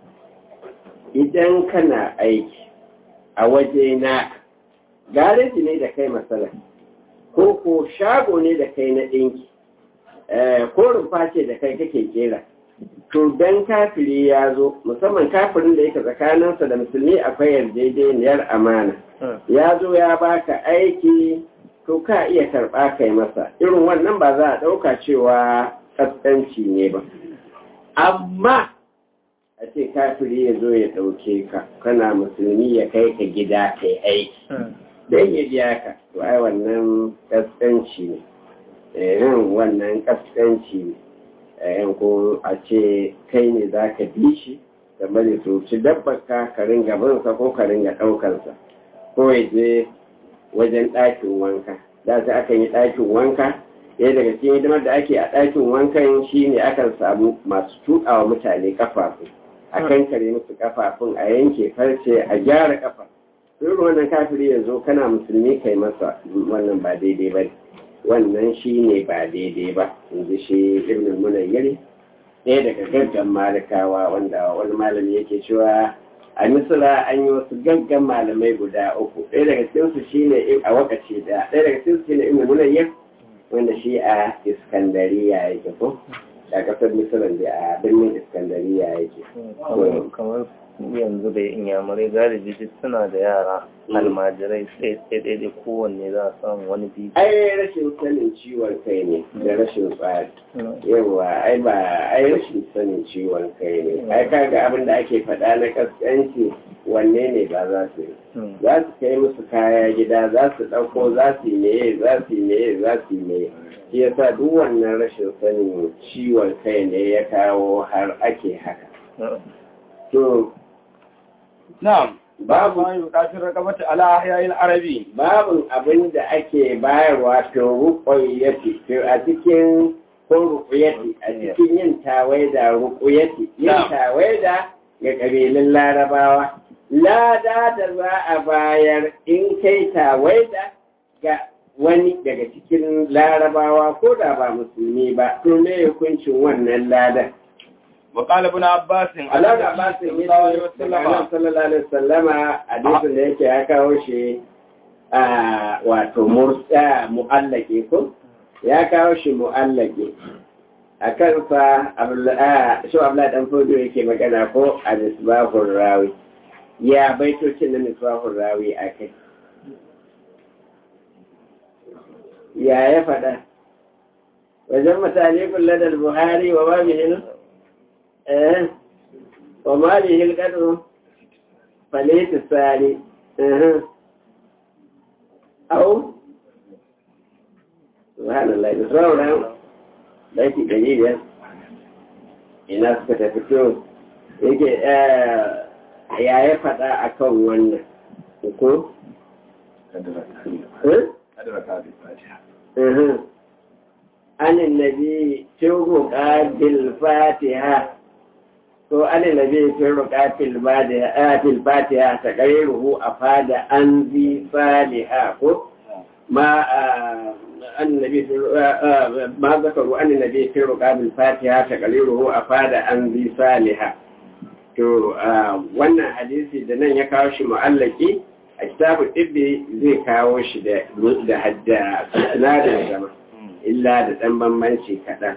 idan kana aiki a waje na gareji ne da kai matsala ko ko shago ne da kai na ɗinki eh, ko rumfa ce da kai kake kera to dan kafiri ya zo musamman kafirin da yake tsakaninsa da musulmi akwai yarjejeniyar amana ya zo ya baka aiki to ka iya karɓa kai masa irin wannan ba za a ɗauka cewa kaskanci ne ba amma a ce kafiri ya zo ya ɗauke ka kana musulmi ya kai ka gida kai aiki don ya biya ka to ai wannan kaskanci ne yin wannan kaskanci ne yan ko a ce kai ne za ka bi shi da bari su ci dabbaka ka ringa binsa ko ka ringa ɗaukansa ko ya je wajen ɗakin wanka da ta aka yi ɗakin wanka ɗaya daga cikin hidimar da ake a ɗakin wankan shine akan samu masu tuɗawa mutane kafafu a kankare musu kafafun a yanke farce a gyara kafa irin wannan kafiri yanzu kana musulmi kai masa wannan ba daidai ba wannan shi ne ba daidai ba in ji shi ibn munayyari ɗaya daga gaggan malikawa wanda wani malami yake cewa a misira an yi wasu gaggan malamai guda uku ɗaya daga cikinsu shi ne a wakaci da ɗaya daga cikinsu shi ne ibn munayyar wanda shi a iskandariya yake ko a ƙasar misiran da a birnin iskandariya yake kamar yanzu da inyamurai galibi duk suna da yara almajirai sai sai daidai kowanne za a samu wani biyu ai rashin sanin ciwon kai ne da rashin tsari yawa ai ba ai rashin sanin ciwon kai ne ai kaga abin da ake faɗa na kaskanci wanne ne ba za su yi za su kai musu kaya gida za su ɗauko za su yi meye za su yi meye za su yi meye shi yasa duk wannan rashin sanin ciwon kai ne ya kawo har ake haka to na'am babu ma yuqatil raqabati ala ahya'il arabi babin abin da ake bayarwa to ruƙoyati to a cikin ko ruƙuyati a cikin yin tawaida ruƙuyati yin Na'am. tawaida ga ƙabilun larabawa lada da za a bayar in kai tawaida ga wani daga cikin larabawa ko da ba musulmi ba to me hukuncin wannan ladan wa qala ibn abbas Allah da ba su yi daga nan sallallahu alaihi wasallama hadisin da yake ya kawo shi a wato mursa mu'allake ko ya kawo shi mu'allake a kansa shi abla dan fodo yake magana ko a misbahur rawi ya baitocin na misbahur rawi a kai ya ya faɗa wajen mutane kulladar buhari wa babu hinu eh وما به القدر فليس الثاني أه. أو سبحان الله بصورة ليس دليلا ina suka tafi to yake ya ya faɗa a kan wannan ko? anin nabi tuhu ƙabil fatiha ko ana nabi fi ruqatil badiha fil fatiha taqriruhu afada an zi saliha ko ma annabi ma zakaru an nabi fi ruqatil fatiha taqriruhu afada an zi saliha to wannan hadisi da nan ya kawo shi mu'allaki a kitabu tibbi zai kawo shi da da hadda sinadin zama illa da dan bambanci kaɗan.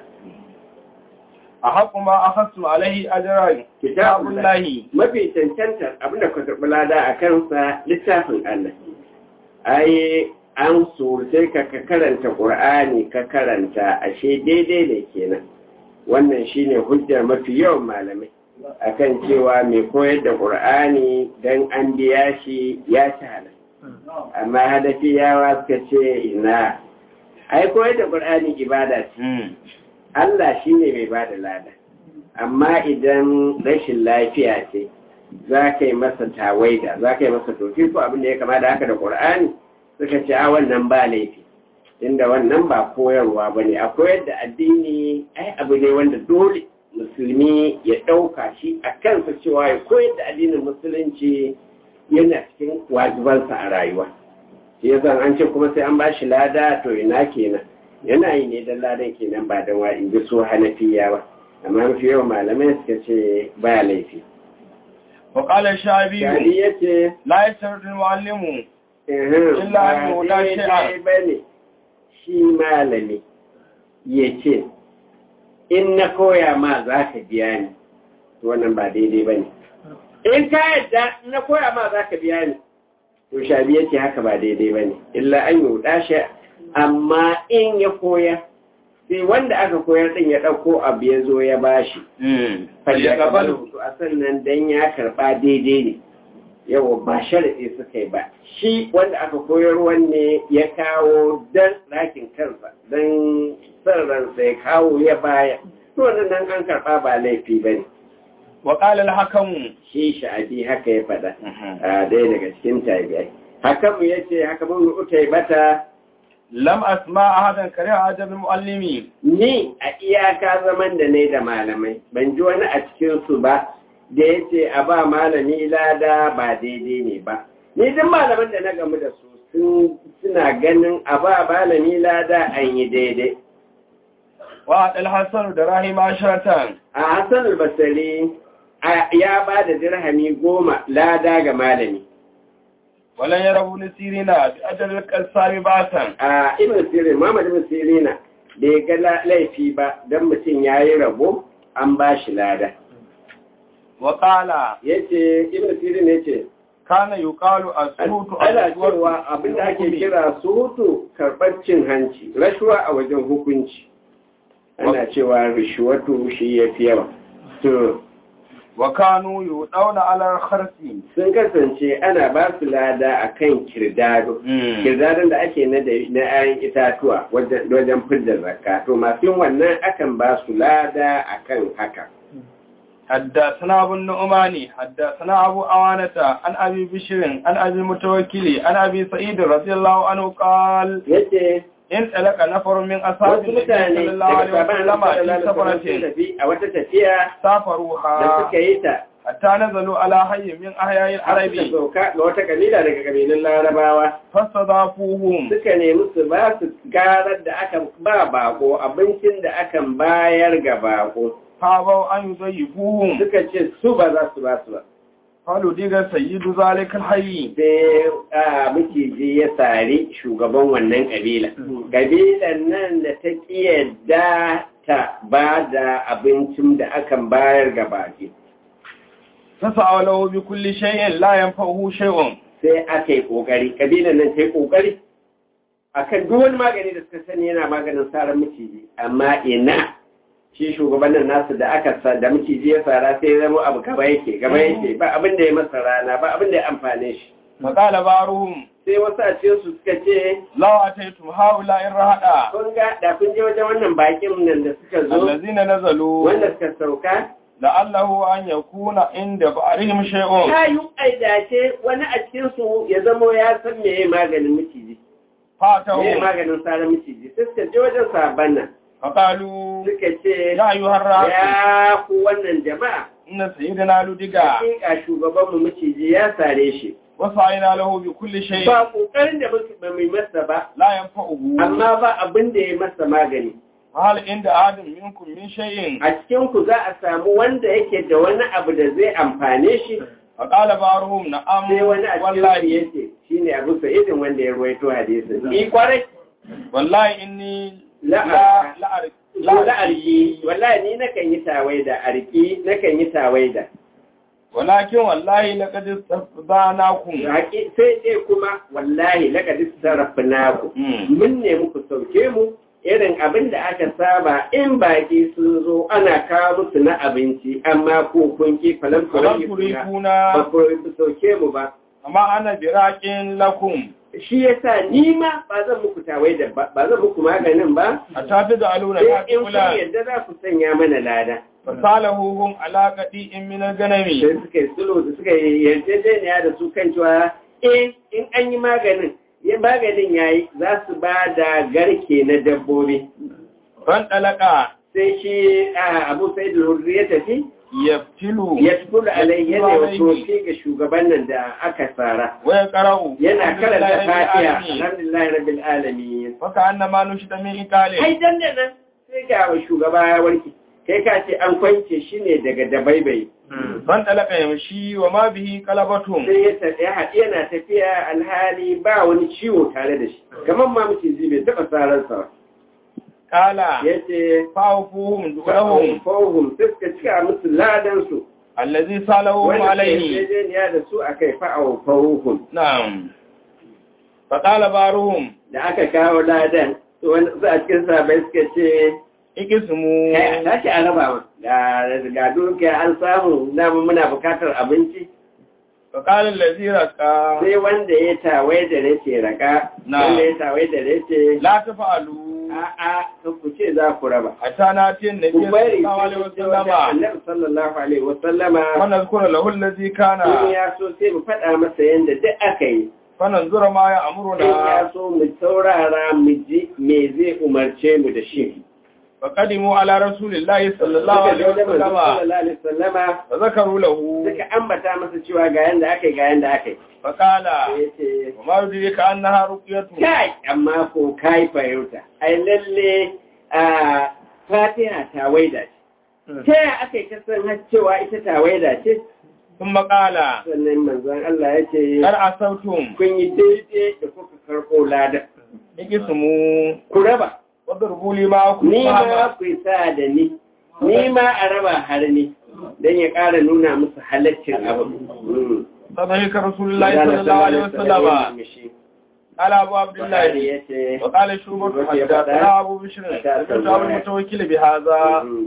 a haƙu ma a hasu alaihi ajiran kitabun lahi mafi cancantar abinda ka karɓi lada a kansa littafin Allah ai an sai ka ka karanta ƙur'ani ka karanta ashe daidai ne kenan wannan shine hujjar mafi yawan malamai akan cewa mai koyar da ƙur'ani don an biya shi ya ci halal amma hadafiyawa suka ce ina ai koyar da ƙur'ani ibada ce Allah shi ne mai ba da lada, amma idan rashin lafiya ce za ka yi masa tawaida, za ka yi masa tofi ko abin da ya kama da haka da ƙur'ani suka ce a wannan ba laifi, inda wannan ba koyarwa ba ne, a koyar da addini ai abu ne wanda dole musulmi ya ɗauka shi a kansa cewa ya koyar da addinin musulunci yana cikin wajibansa a rayuwa. Shi yasa an ce kuma sai an ba shi lada to ina kenan. yana yi ne don ladan kenan ba don wa in ji su hanafiya ba amma mafi yawan malamai suka ce ba laifi wa qala shabi shari ya ce la yasarru muallimu Illa an yi wula shi'ar. ba ne shi malami ya ce in na koya ma za ka biya ni to wannan ba daidai ba ne in ka yadda in na koya ma za ka biya ni to shabi ya ce haka ba daidai ba ne illa an yi wuɗa shi amma in ya koya sai wanda aka koyar din ya ɗauko abu ya zo ya bashi falle gabalu to a sannan dan ya karɓa daidai ne yawa ba sharaɗi suka yi ba shi wanda aka koyar wanne ya kawo dan ɗakin kansa dan san ransa ya kawo ya baya to wannan nan an karɓa ba laifi ba ne wa qala al-hakamu shi sha'abi haka ya faɗa a ɗaya daga cikin tabi'ai hakamu ya ce haka mun utai bata lam asma ahadan kare ajab muallimi ni a iyaka zaman da ne da malamai ban ji wani a cikin su ba da ya ce a ba malami lada ba daidai ne ba ni duk malaman da na gamu da su sun suna ganin a ba malami lada an yi daidai wa al hasan da rahima sharatan a hassan albasari ya ba da dirhami goma lada ga malami walan yarabu nasirina bi ajal qalsami batan a ibn sirin muhammad ibn sirina bai ga la- laifi ba don mutum ya yi rabo an ba shi lada wa qala yace ibn sirin yace kana yuqalu as-sutu ana cewa abin da ake kira sutu karɓar cin hanci rashuwa a wajen hukunci ana cewa rishuwatu shi ya fi yawa to wa kanu yudawna ala kharsi sun kasance ana ba su lada a kan kirdado kirdadon da ake na da- na 'ya'yan itatuwa wajen wajen fidda zakka to masu yin wannan akan ba su lada a kan haka حدثنا ابو النعمان حدثنا ابو عوانة عن ابي بشر عن ابي متوكل عن ابي سعيد رضي الله عنه قال yace ان تلك نفر من اصحاب wasu النبي mutane صلى الله daga عليه sabanin وسلم في sun سفرة tafi a wata tafiya da سافروها suka yi ta حتى نزلوا على حي من احياء har suka العرب sauka ga wata kabila daga kabilun larabawa فاستضافوهم suka nemi su ba su garar da aka ba bako abincin da akan bayar ga bako فابوا ان يضيفوهم suka ce su ba za su ba su ba قالوا ديغا سيد ذلك الحي sai a miciji ya sari shugaban wannan kabila kabilan nan da ta yadda ta ba da abincin da akan bayar ga baki فسعوا له بكل شيء لا ينفعه شيء sai aka yi ƙoƙari ƙabilan nan ta yi ƙoƙari a kan duk wani magani da suka sani yana maganin sarar miciji amma ina shi shugaban nan nasu da aka sa da miciji ya sara sai ya zama abu gaba yake gaba yake ba abin da ya masa rana ba abin da ya amfane shi فقال بعضهم sai wasu a cikin su suka ce لو أتيتم هؤلاء الرهداء kun ga da kun je wajen wannan bakin nan da suka zo الذين نزلوا wanda suka sauka لعله أن يكون عند بعضهم شيء ta yi aidace wani a cikin su ya zamo ya san me maganin miciji me فاتهم maganin sarar miciji sai suka je wajen sabon nan فقالوا suka ce يا أيها الرهد ya ku wannan jama'a إن سيدنا لدقا hakika shugabanmu maciji ya sare shi وسعينا له بكل شيء ba kokarin da muka ba mai masa ba لا ينفعه amma ba abin da ya masa magani هل عند آدم منكم من شيء a cikin ku za a samu wanda yake da wani abu da zai amfane shi فقال بعضهم نعم sai wani a cikin su والله yace shine Abu Sa'id wanda ya ruwaito hadisin ni kwarai والله إني لا لا لا أعرف la la arki wallahi ni nakan yi tawaida arki nakan yi tawaida ولكن والله لقد استفداناكم Haƙi- sai dai kuma wallahi laqad sarrafnaku mun ne muku sauke mu irin abin da aka saba in baki sun zo ana kawo musu na abinci amma ko kun ki falan فلم kuran ba تريدون ku sauke mu ba amma ana biraƙin lakum shi yasa ni ma ba zan muku tawai da ba ba zan muku maganin ba a tafi da aluna sai ta in kun kula yadda za ku sanya mana lada fasalahuhum ala qadi in min ganami sai suka yi sulhu da suka yi yarjejeniya da su kan cewa eh in an yi maganin ya maganin yayi za su ba da garke na dabbobi ban dalaka sai shi a abu sai da hurri ya tafi yaftilu ya tukula alayhi yana wa tofi ga shugaban nan da aka tsara wa yaqra'u yana karanta fatiha alhamdulillah rabbil alamin faka annama nushita min ikale ai dan da nan sai ga wa shugaba ya warke kai ka ce an kwance shi ne daga dabaibai ban dalaka yamshi wa ma bihi qalabatum sai ya tafi ya haɗi yana tafiya alhali ba wani ciwo tare da shi kamar ma mutum bai taɓa sararsa ba kala ya ce fa'ufuhum du'ahum fahim sai suka cika musu ladansu allazi salahum wanda ke alayhi yarjejeniya da su a kai fa'au fahim na'am fa qala baruhum da aka kawo ladan to wani su a cikin sabai suka ce ikismu kai a tashi a raba ma ga ga dukiya an samu dama muna bukatar abinci fa qala allazi raqa sai wanda ya tawai da race raka Na. wanda ya tawai da race la tafa'alu a'a kan ku ce za ku raba hatta natin nabiy ku bari sallallahu alaihi sai wajen wasallama annabi sallallahu alaihi wasallama wa nazkura lahu allazi in kana ya so sai mu faɗa masa yadda duk aka yi fananzura ma ya in amuruna ya so mu saurara mu ji me zai umarce mu da shi faqadimu ala rasulillahi sallallahu suka alaihi zo da manzo wasallam sallallahu alaihi wasallama fa zakaru lahu suka ambata masa cewa ga yanda aka yi ga yanda aka yi faqala sai ya ce wa ma yudrika annaha ruqyatu kai amma ko kai fahimta ai lalle a fatiha ta waida ce ta yaya aka yi ta san har cewa ita ta waida ce thumma qala sannan manzon Allah ya ce kar asautum kun yi daidai da kuka karɓo ladan ikismu ku raba wadrubu li ma ni ma ku yi sa da ni ni ma a raba har ni don ya ƙara nuna musu halaccin abu sadaka rasulullahi sallallahu alaihi wasallam قال أبو عبد الله وقال شوبر حدثنا أبو بشر سمعت أبو المتوكل بهذا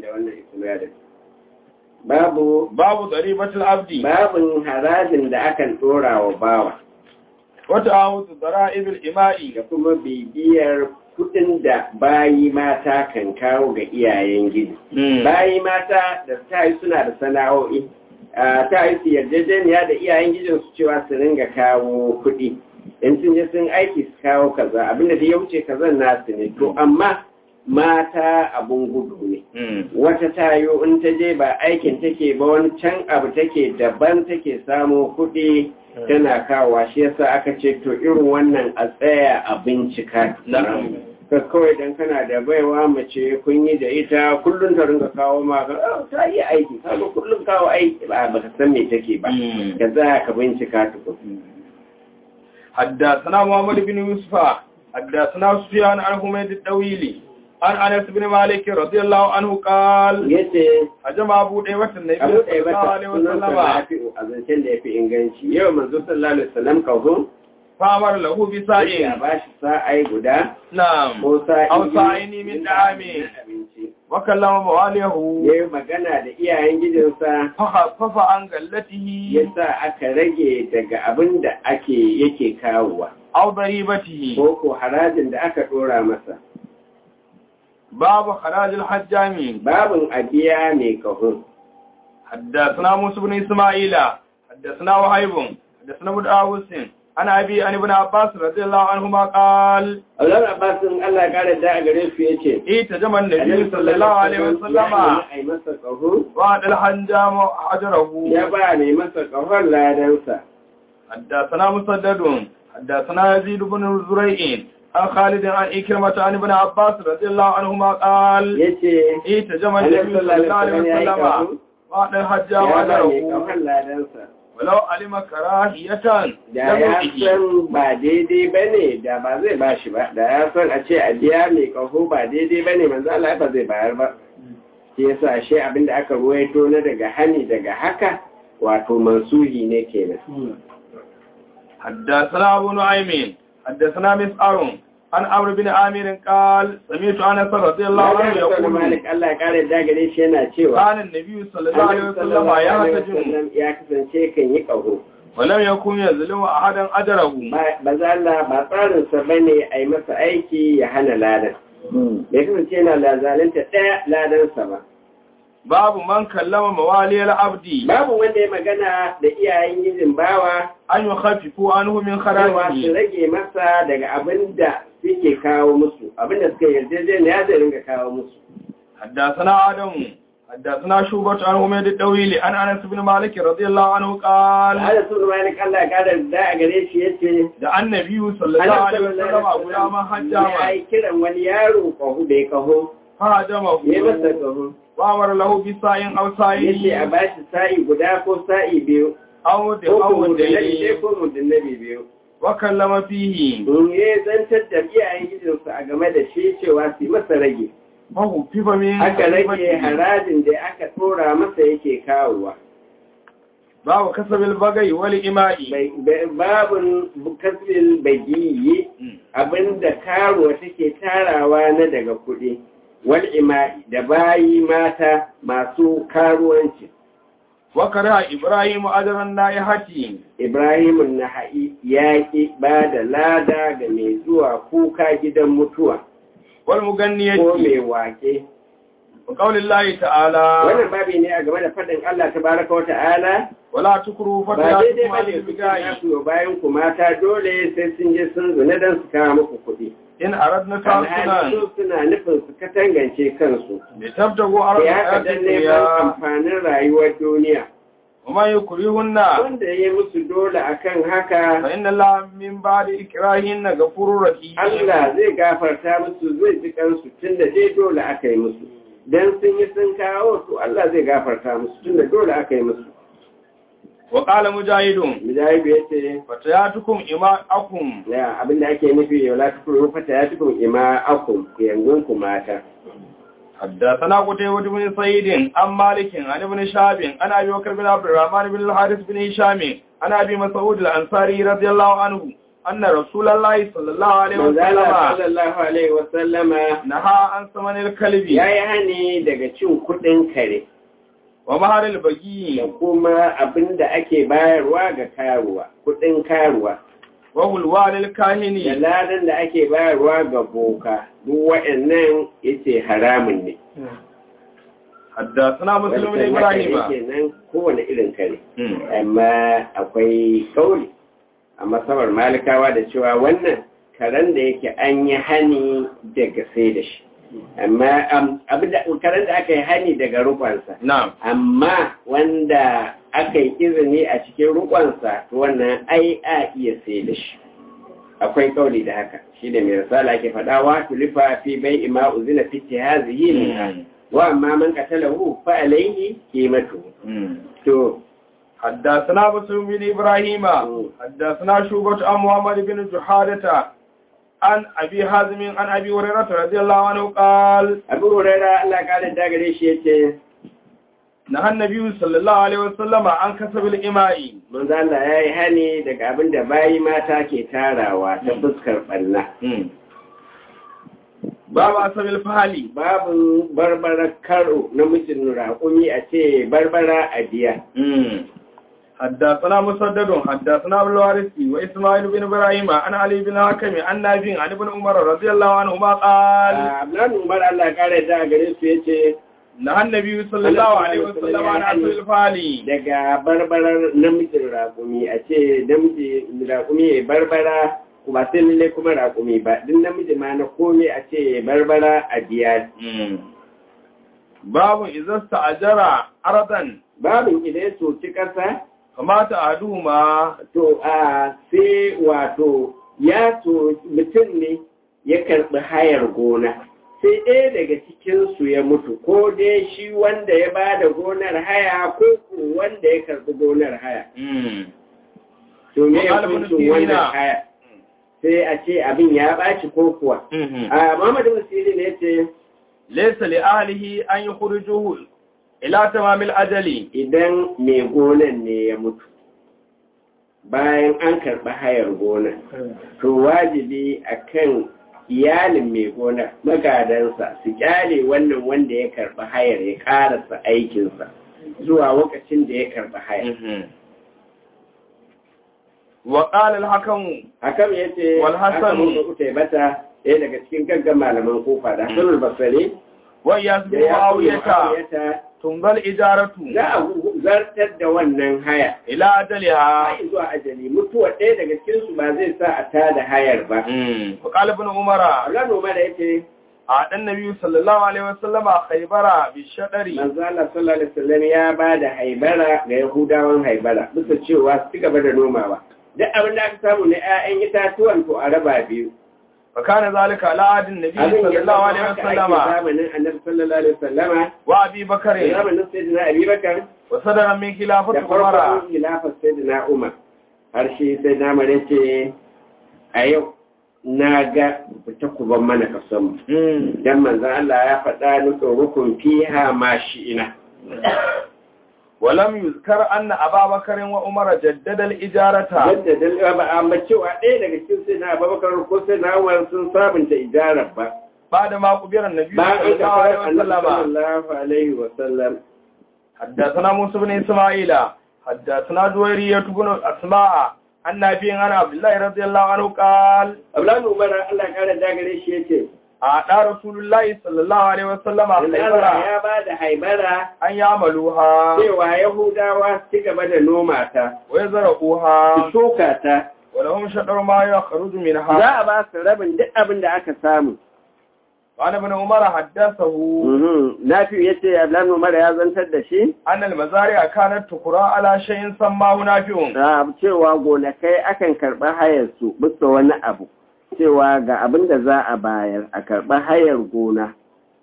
babu باب ضريبة العبد babin harajin da akan dora wa bawa وتعاوض ضرائب الإماء da kuma bibiyar kudin da bayi mata kan kawo ga iyayen gidi bayi mata da ta yi suna da sana'o'i a, ta yi su yarjejeniya da iyayen gidin su cewa su ringa kawo kudi in sun je sun aiki su kawo kaza abinda da ya wuce kazan nasu ne to amma mata abun gudu ne wata tayo in ta je ba aikin take ba wani can abu take daban take samo kuɗi tana kawowa shi yasa aka ce to irin wannan a tsaya a bincika ka kawai dan kana da baiwa mace kun yi da ita kullum ta ringa kawo ma ka "Ah, ta yi aiki kaga kullum kawo aiki ba ba ka san me take ba ka za ka bincika tukun حدثنا محمد بن يوسف حدثنا سفيان عن حميد الدويلي عن أنس بن مالك رضي الله عنه قال yace أجمع أبو ديوة النبي abu صلى ɗaya الله bata عليه sunan وسلم rafi'u a zancen da ya fi inganci yau manzo sallallahu alaihi wasallam kawo فأمر له ya بسائل ba shi sa'ai guda نعم ko sa'i Aw sa'ini min da'ami. abinci وكلم مواليه ya yi magana da iyayen gidansa فخفف عن ya قلته sa aka rage daga abin da ake yake kawowa أو ضريبته ko ko harajin da aka dora masa باب خراج الحجام babin abiya mai kahun حدثنا موسى بن إسماعيل حدثنا وهيب حدثنا ابن داوود عن أبي عن ابن عباس رضي الله عنهما قال Allah Abbasin Allah ya kare da a gare su yace اتجمع النبي صلى الله عليه وسلم ya yi masa kahun وعد الحجام أجره ya ba mai masa kahon ladansa حدثنا مسدد حدثنا يزيد بن زريع عن خالد عن إكرمة عن ابن عباس رضي الله عنهما قال yace اتجمع Annabi النبي صلى sallallahu الله عليه alaihi wasallam ya yi وسلم kahun وعد الحجام ya ba mai أجره kahon ladansa ولو علم كراهية da ya san ba daidai ba ne da ba zai ba shi ba da ya san a ce a biya mai kaho ba daidai ba ne manzo Allah ba zai bayar ba shi yasa shi abin da aka ruwaito na daga hani daga haka wato mansuhi ne kenan حدثنا أبو نعيم حدثنا مسعر عن عمرو بن عامر قال سمعت أنس رضي الله عنه Allah ya يقول Malik Allah ya kare da gare shi yana cewa كان النبي صلى الله عليه Annabi وسلم sallallahu alaihi يحتجم wasallam ya kasance kan yi kaho ولم يكن يظلم أحدا أجره ba za Allah ba tsarinsa ba ne a yi masa aiki ya hana ladan bai kasance yana lazalanta ɗaya ladansa ba باب من كلم موالي العبد babu wanda ya magana da iyayen gijin bawa أن يخففوا عنه من cewa su خراجه rage masa daga abin da suke kawo musu abin da suka yarjejeniya zai ringa kawo musu حدثنا آدم حدثنا شوبة عن حميد الدويلي عن أنس بن مالك رضي الله عنه قال Ala sun malik Allah ya kada da a gare shi yace da annabi sallallahu alaihi wasallam a gulaman ya hajjama yi kiran wani yaro kahu bai kaho fahajama ya masa kaho wa amara lahu bi sa'in aw yace sa'in a bashi sa'i guda ko sa'i biyu aw da ko ko aw mudullabi ɗaya da ko mudullabi biyu wa kallama fihi in ya zantar da iyayen gidansu a game da shi cewa su yi masa rage fa hu fifa min aka rage harajin da aka tora masa yake kawowa babu kasabil bagai wal ima'i Bai- bai- babun kasbil bagiyi abinda karuwa take tarawa na daga kuɗi wal ima'i da bayi mata masu karuwanci wa kara ibrahim ajran naihati ibrahimun naha'i ya ƙi ba da lada ga mai zuwa kuka gidan mutuwa wal ko muganniyati mai wake وقول الله تعالى wannan babi ne a game da faɗin Allah tabaraka wa ta'ala ولا تكروا ba daidai فتياتكم ba على ne su البغاء su bayan ku mata dole sai sun je sun zuna don su kawo muku kuɗi إن أردنا alhali تحصنا su suna nufin su katangance kansu لتبتغوا عرض ya haka الحياة dan neman الدنيا amfanin rayuwar duniya وما يكرهن wanda ya yi musu dole akan haka فإن الله من بعد إكراهن غفور رحيم Allah zai gafarta musu zai ji kansu tun da dai dole aka yi musu dan sun yi sun kawo to Allah zai gafarta musu tun da dole aka yi musu وقال مجاهد Mujahidu ya ce فتياتكم إماءكم ya abinda ake nufi yau la tukuru fata ya tukun ima akum yangun ku mata حدثنا قتيبة بن سعيد عن مالك عن ابن شهاب عن أبي بكر بن عبد الرحمن بن الحارث بن هشام عن أبي مسعود الأنصاري رضي الله عنه أن رسول الله صلى الله عليه manzala وسلم sallallahu alaihi wa sallama نهى عن ثمن الكلب ya yi hani daga cin kuɗin kare ومهر da البغي kuma abinda ake bayarwa ga karuwa kuɗin karuwa وهلوان da الكاهن ladan da ake bayarwa ga boka duk waɗannan yace haramun ne حدثنا مسلم بن Wancan haka إبراهيم yake nan kowane irin kare مم. amma akwai kauli a masabar malikawa da cewa wannan karen da yake an yi hani daga sai da shi amma am- abinda karen da aka yi hani daga rukunsa نعم amma wanda aka yi izini a cikin rukunsa to wannan ai a iya sai da shi akwai kauli da haka shi da mai risala ke faɗa wa tulifa fi bai ima uzina fi tihazihi min wa amma man qatalahu fa alayhi qimatu مم. to حدثنا مسلم بن إبراهيم حدثنا شوبة عن محمد بن جحادة عن أبي حازم عن أبي هريرة رضي الله عنه قال abu huraira Allah ka da gare shi yace نهى النبي صلى الله عليه وسلم عن كسب الإماء manzo Allah yayi hani daga abin da bayi mata ke tarawa ta fuskar balla باب أسب الفهلي babu barbara karo namijin raƙumi a ce barbara a biya حدثنا مسدد حدثنا ابو الوارث واسماعيل بن ابراهيم عن علي بن حكم عن نافع عن ابن عمر رضي الله عنهما قال Abdullahi Umar Allah kare da gare su yace نهى النبي صلى الله عليه وسلم عن أسب الفهلي daga barbarar namijin raƙumi a ce namiji raƙumi ya barbara ba sai lalle kuma raƙumi ba duk namiji ma na komai a ce ya barbara a biya باب إذا استأجر أرضا babin idan ya soci ƙasa kamata a duma to a sai wato ya so mutum ne ya karɓi hayar gona sai ɗaya daga cikinsu ya mutu ko dai shi wanda ya ba da gonar haya ko ko wanda ya karɓi gonar haya to me ya Malamin kuncin wannan sirina. haya sai a ce abin ya ɓaci ko kuwa a Muhammadu Musiri ne ce laysa li ahlihi an yukhrijuhu ila tamamil ajali idan mai gonan ne ya mutu bayan an karɓi hayar gonar to wajibi akan iyalin mai gonar magadansa su kyale wannan wanda ya karɓi hayar ya ƙarasa aikinsa zuwa lokacin da ya karɓi hayar wa qala al-hakam hakan ya ce Wal Hassan. kuta bata ɗaya daga cikin gaggan malaman kofa da hasanul basari wa yasbu da ya awiyata mu'awiyata tungal ijaratu za a zartar da wannan haya ila ajaliha har zuwa ajali mutuwa ɗaya daga cikinsu ba zai sa a tada hayar ba wa qala ibn umara Allah noma da yace a dan nabi sallallahu alaihi wasallama khaybara bi shadari manzo Allah sallallahu alaihi wasallam ya ba da haibara ga Yahudawan haibara bisa cewa su gaba da nomawa duk abin da aka samu na 'ya'yan itatuwan to a raba biyu fa kana zalika ala adin nabi abin ya sallallahu zama alaihi haka ake wasallama zamanin annabi sallallahu alaihi wasallama wa abi bakr da zamanin sayyidina Abubakar wa sadara min da khilafati umara farkon khilafar sayyidina Umar har shi sai na mare ce a yau na ga fita ku ban mana kasan mu dan manzo Allah ya faɗa ni rukun fiha ma shi ina ولم يذكر أن أبا بكر وعمر جدد الإجارة yadda dalila ba amma cewa ɗaya daga cikin sai na abubakar ko sai na umar sun sabunta ijarar ba بعد ما قبر النبي bayan صلى an الله عليه kafa وسلم sallallahu alaihi wa sallam حدثنا موسى بن إسماعيل حدثنا جويرية بن أسماء عن نبي عن عبد الله رضي الله عنه قال abdullahi umar Allah ya kare dagare shi yace a da rasulullahi sallallahu alaihi wasallam a Allah kaibara ya ba da haibara an yamaluha cewa Yahudawa su ci gaba da noma ta, wa yazra'uha su shuka ta, wa lahum shadar ma yakhruju minha za a ba su rabin duk abin da aka samu. وعن ابن عمر حدثه Nafi ya ce, Ablan Umar ya zantar da shi, أن المزارع كانت تقرأ على شيء سماه نافع da cewa gonakai akan karɓi hayarsu bisa wani abu, cewa ga abin da za a bayar a karɓi hayar gona,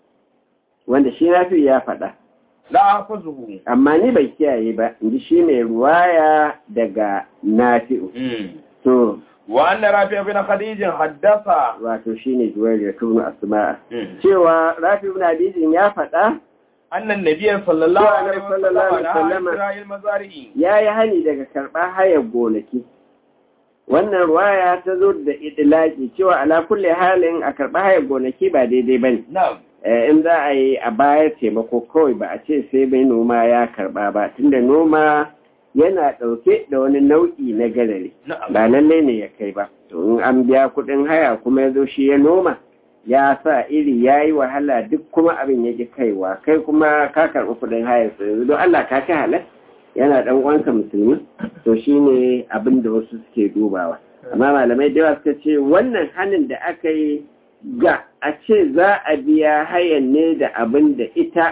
wanda shi Nafi ya faɗa. لا أحفظه Amma ni bai kiyaye ba, in ji shi mai ruwaya daga Nafi'u. To, وأن رافع بن خديج حدث wato shi ne juwar da tunu asma'a. Cewa Rafi ibn Abidin ya faɗa أن النبي صلى الله عليه صلى الله عليه وسلم نهى عن وسلم. شراء المزارع ya yi hani daga karɓar hayar gonaki. Wannan ruwaya ta zo da idilaki cewa ala kulle halin a karɓar hayar gonaki ba daidai ba ne. نعم Eh, In za a yi a bayar taimako kawai ba a ce sai mai noma ya karɓa ba, tunda noma yana ɗauke da wani nau'i na garare. نعم Ba lallai ne ya kai ba. To in an biya kuɗin haya kuma ya zo shi ya noma, ya sa iri ya yi wahala duk kuma abin ya ƙi kaiwa, kai kuma ka karɓi kuɗin hayar sa yanzu don Allah ka kai halar. yana dan uwanka musulmi to shine abin da wasu suke dubawa amma malamai da yawa suka ce wannan hanin da aka yi ga a ce za a biya hayan ne da abin da ita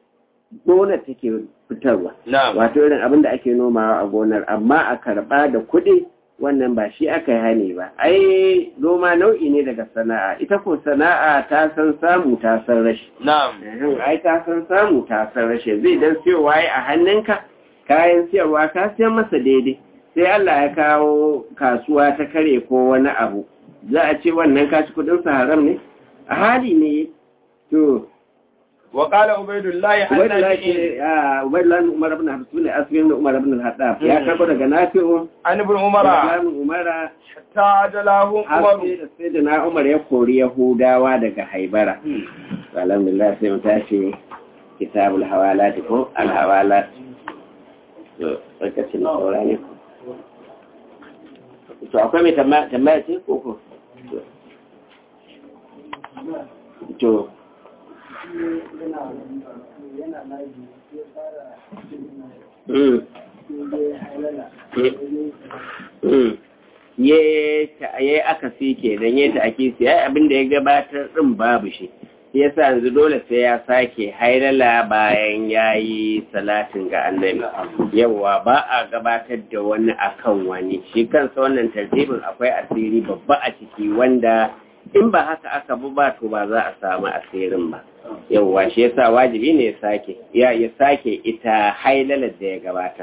gona take fitarwa نعم wato irin abin da ake nomawa a gonar amma a karba da kuɗi wannan ba shi aka yi hani ba ai noma nau'i ne daga sana'a ita ko sana'a ta san samu ta san rashi نعم Ehem, ai ka san samu ta san rashe zai dan siyowa ya a hannunka kayan siyarwa ka siyan masa daidai sai Allah ya kawo kasuwa ta kare ko wani abu za a ce wannan kaci kudin sa haram ne a hali ne to وقال عبيد الله wanda عن lake a ubaylan umar ibn habs bin asbin da umar ibn al-haddab ya karbo daga nafi'u عن ابن عمر Ubaylan umara حتى عجله har عمر sai da sai da na umar ya kori yahudawa daga haibara alhamdulillah sai mu tashi kitabul hawalat ko al hawalat to lokacin da saura ne to akwai mai tambaya tambaya ce ko ko to Mm. Mm. ye ta ye aka fi kenan ye ta ake siya abin da ya gabatar din babu shi shi yasa yanzu dole sai ya sake hailala bayan yayi salatin ga annabi yawa ba a gabatar da wani akan wani shi kansa wannan tartibin akwai asiri babba a ciki wanda in ba haka aka bi ba to ba za a samu asirin ba yawa shi yasa wajibi ne ya sake ya ya sake ita hailalar da ya gabatar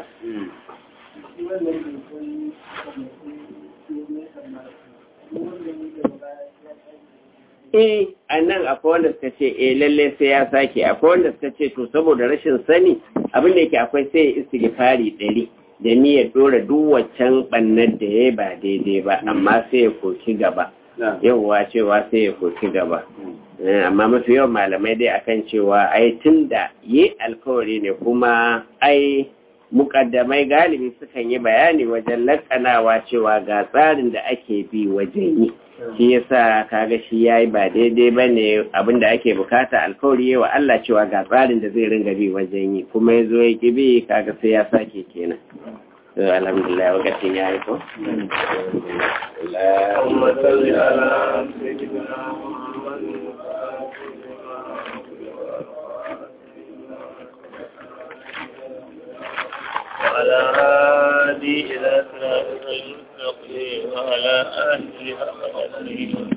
eh a nan akwai wanda suka ce eh lalle sai ya sake akwai wanda suka ce to saboda rashin sani abin da yake akwai sai ya istighfari ɗari da niyyar dora duk waccan bannar da ya ba daidai ba amma sai ya koki gaba yawwa cewa sai ya koki gaba Eh, amma mafi yawan malamai dai akan cewa ai tun da yi alkawari ne kuma ai mukaddamai galibi sukan yi bayani wajen lakanawa cewa ga tsarin da ake bi wajen yi shi yasa kaga shi yayi ba daidai bane abinda ake bukata alkawari wa Allah cewa ga tsarin da zai ringa bi wajen yi kuma yazo ya ki bi kaga sai ya sake kenan to alhamdulillah wakacin yayi ko Allahumma salli ala sayyidina وعلى هادي إلى صراط المستقيم وعلى آله حق قدره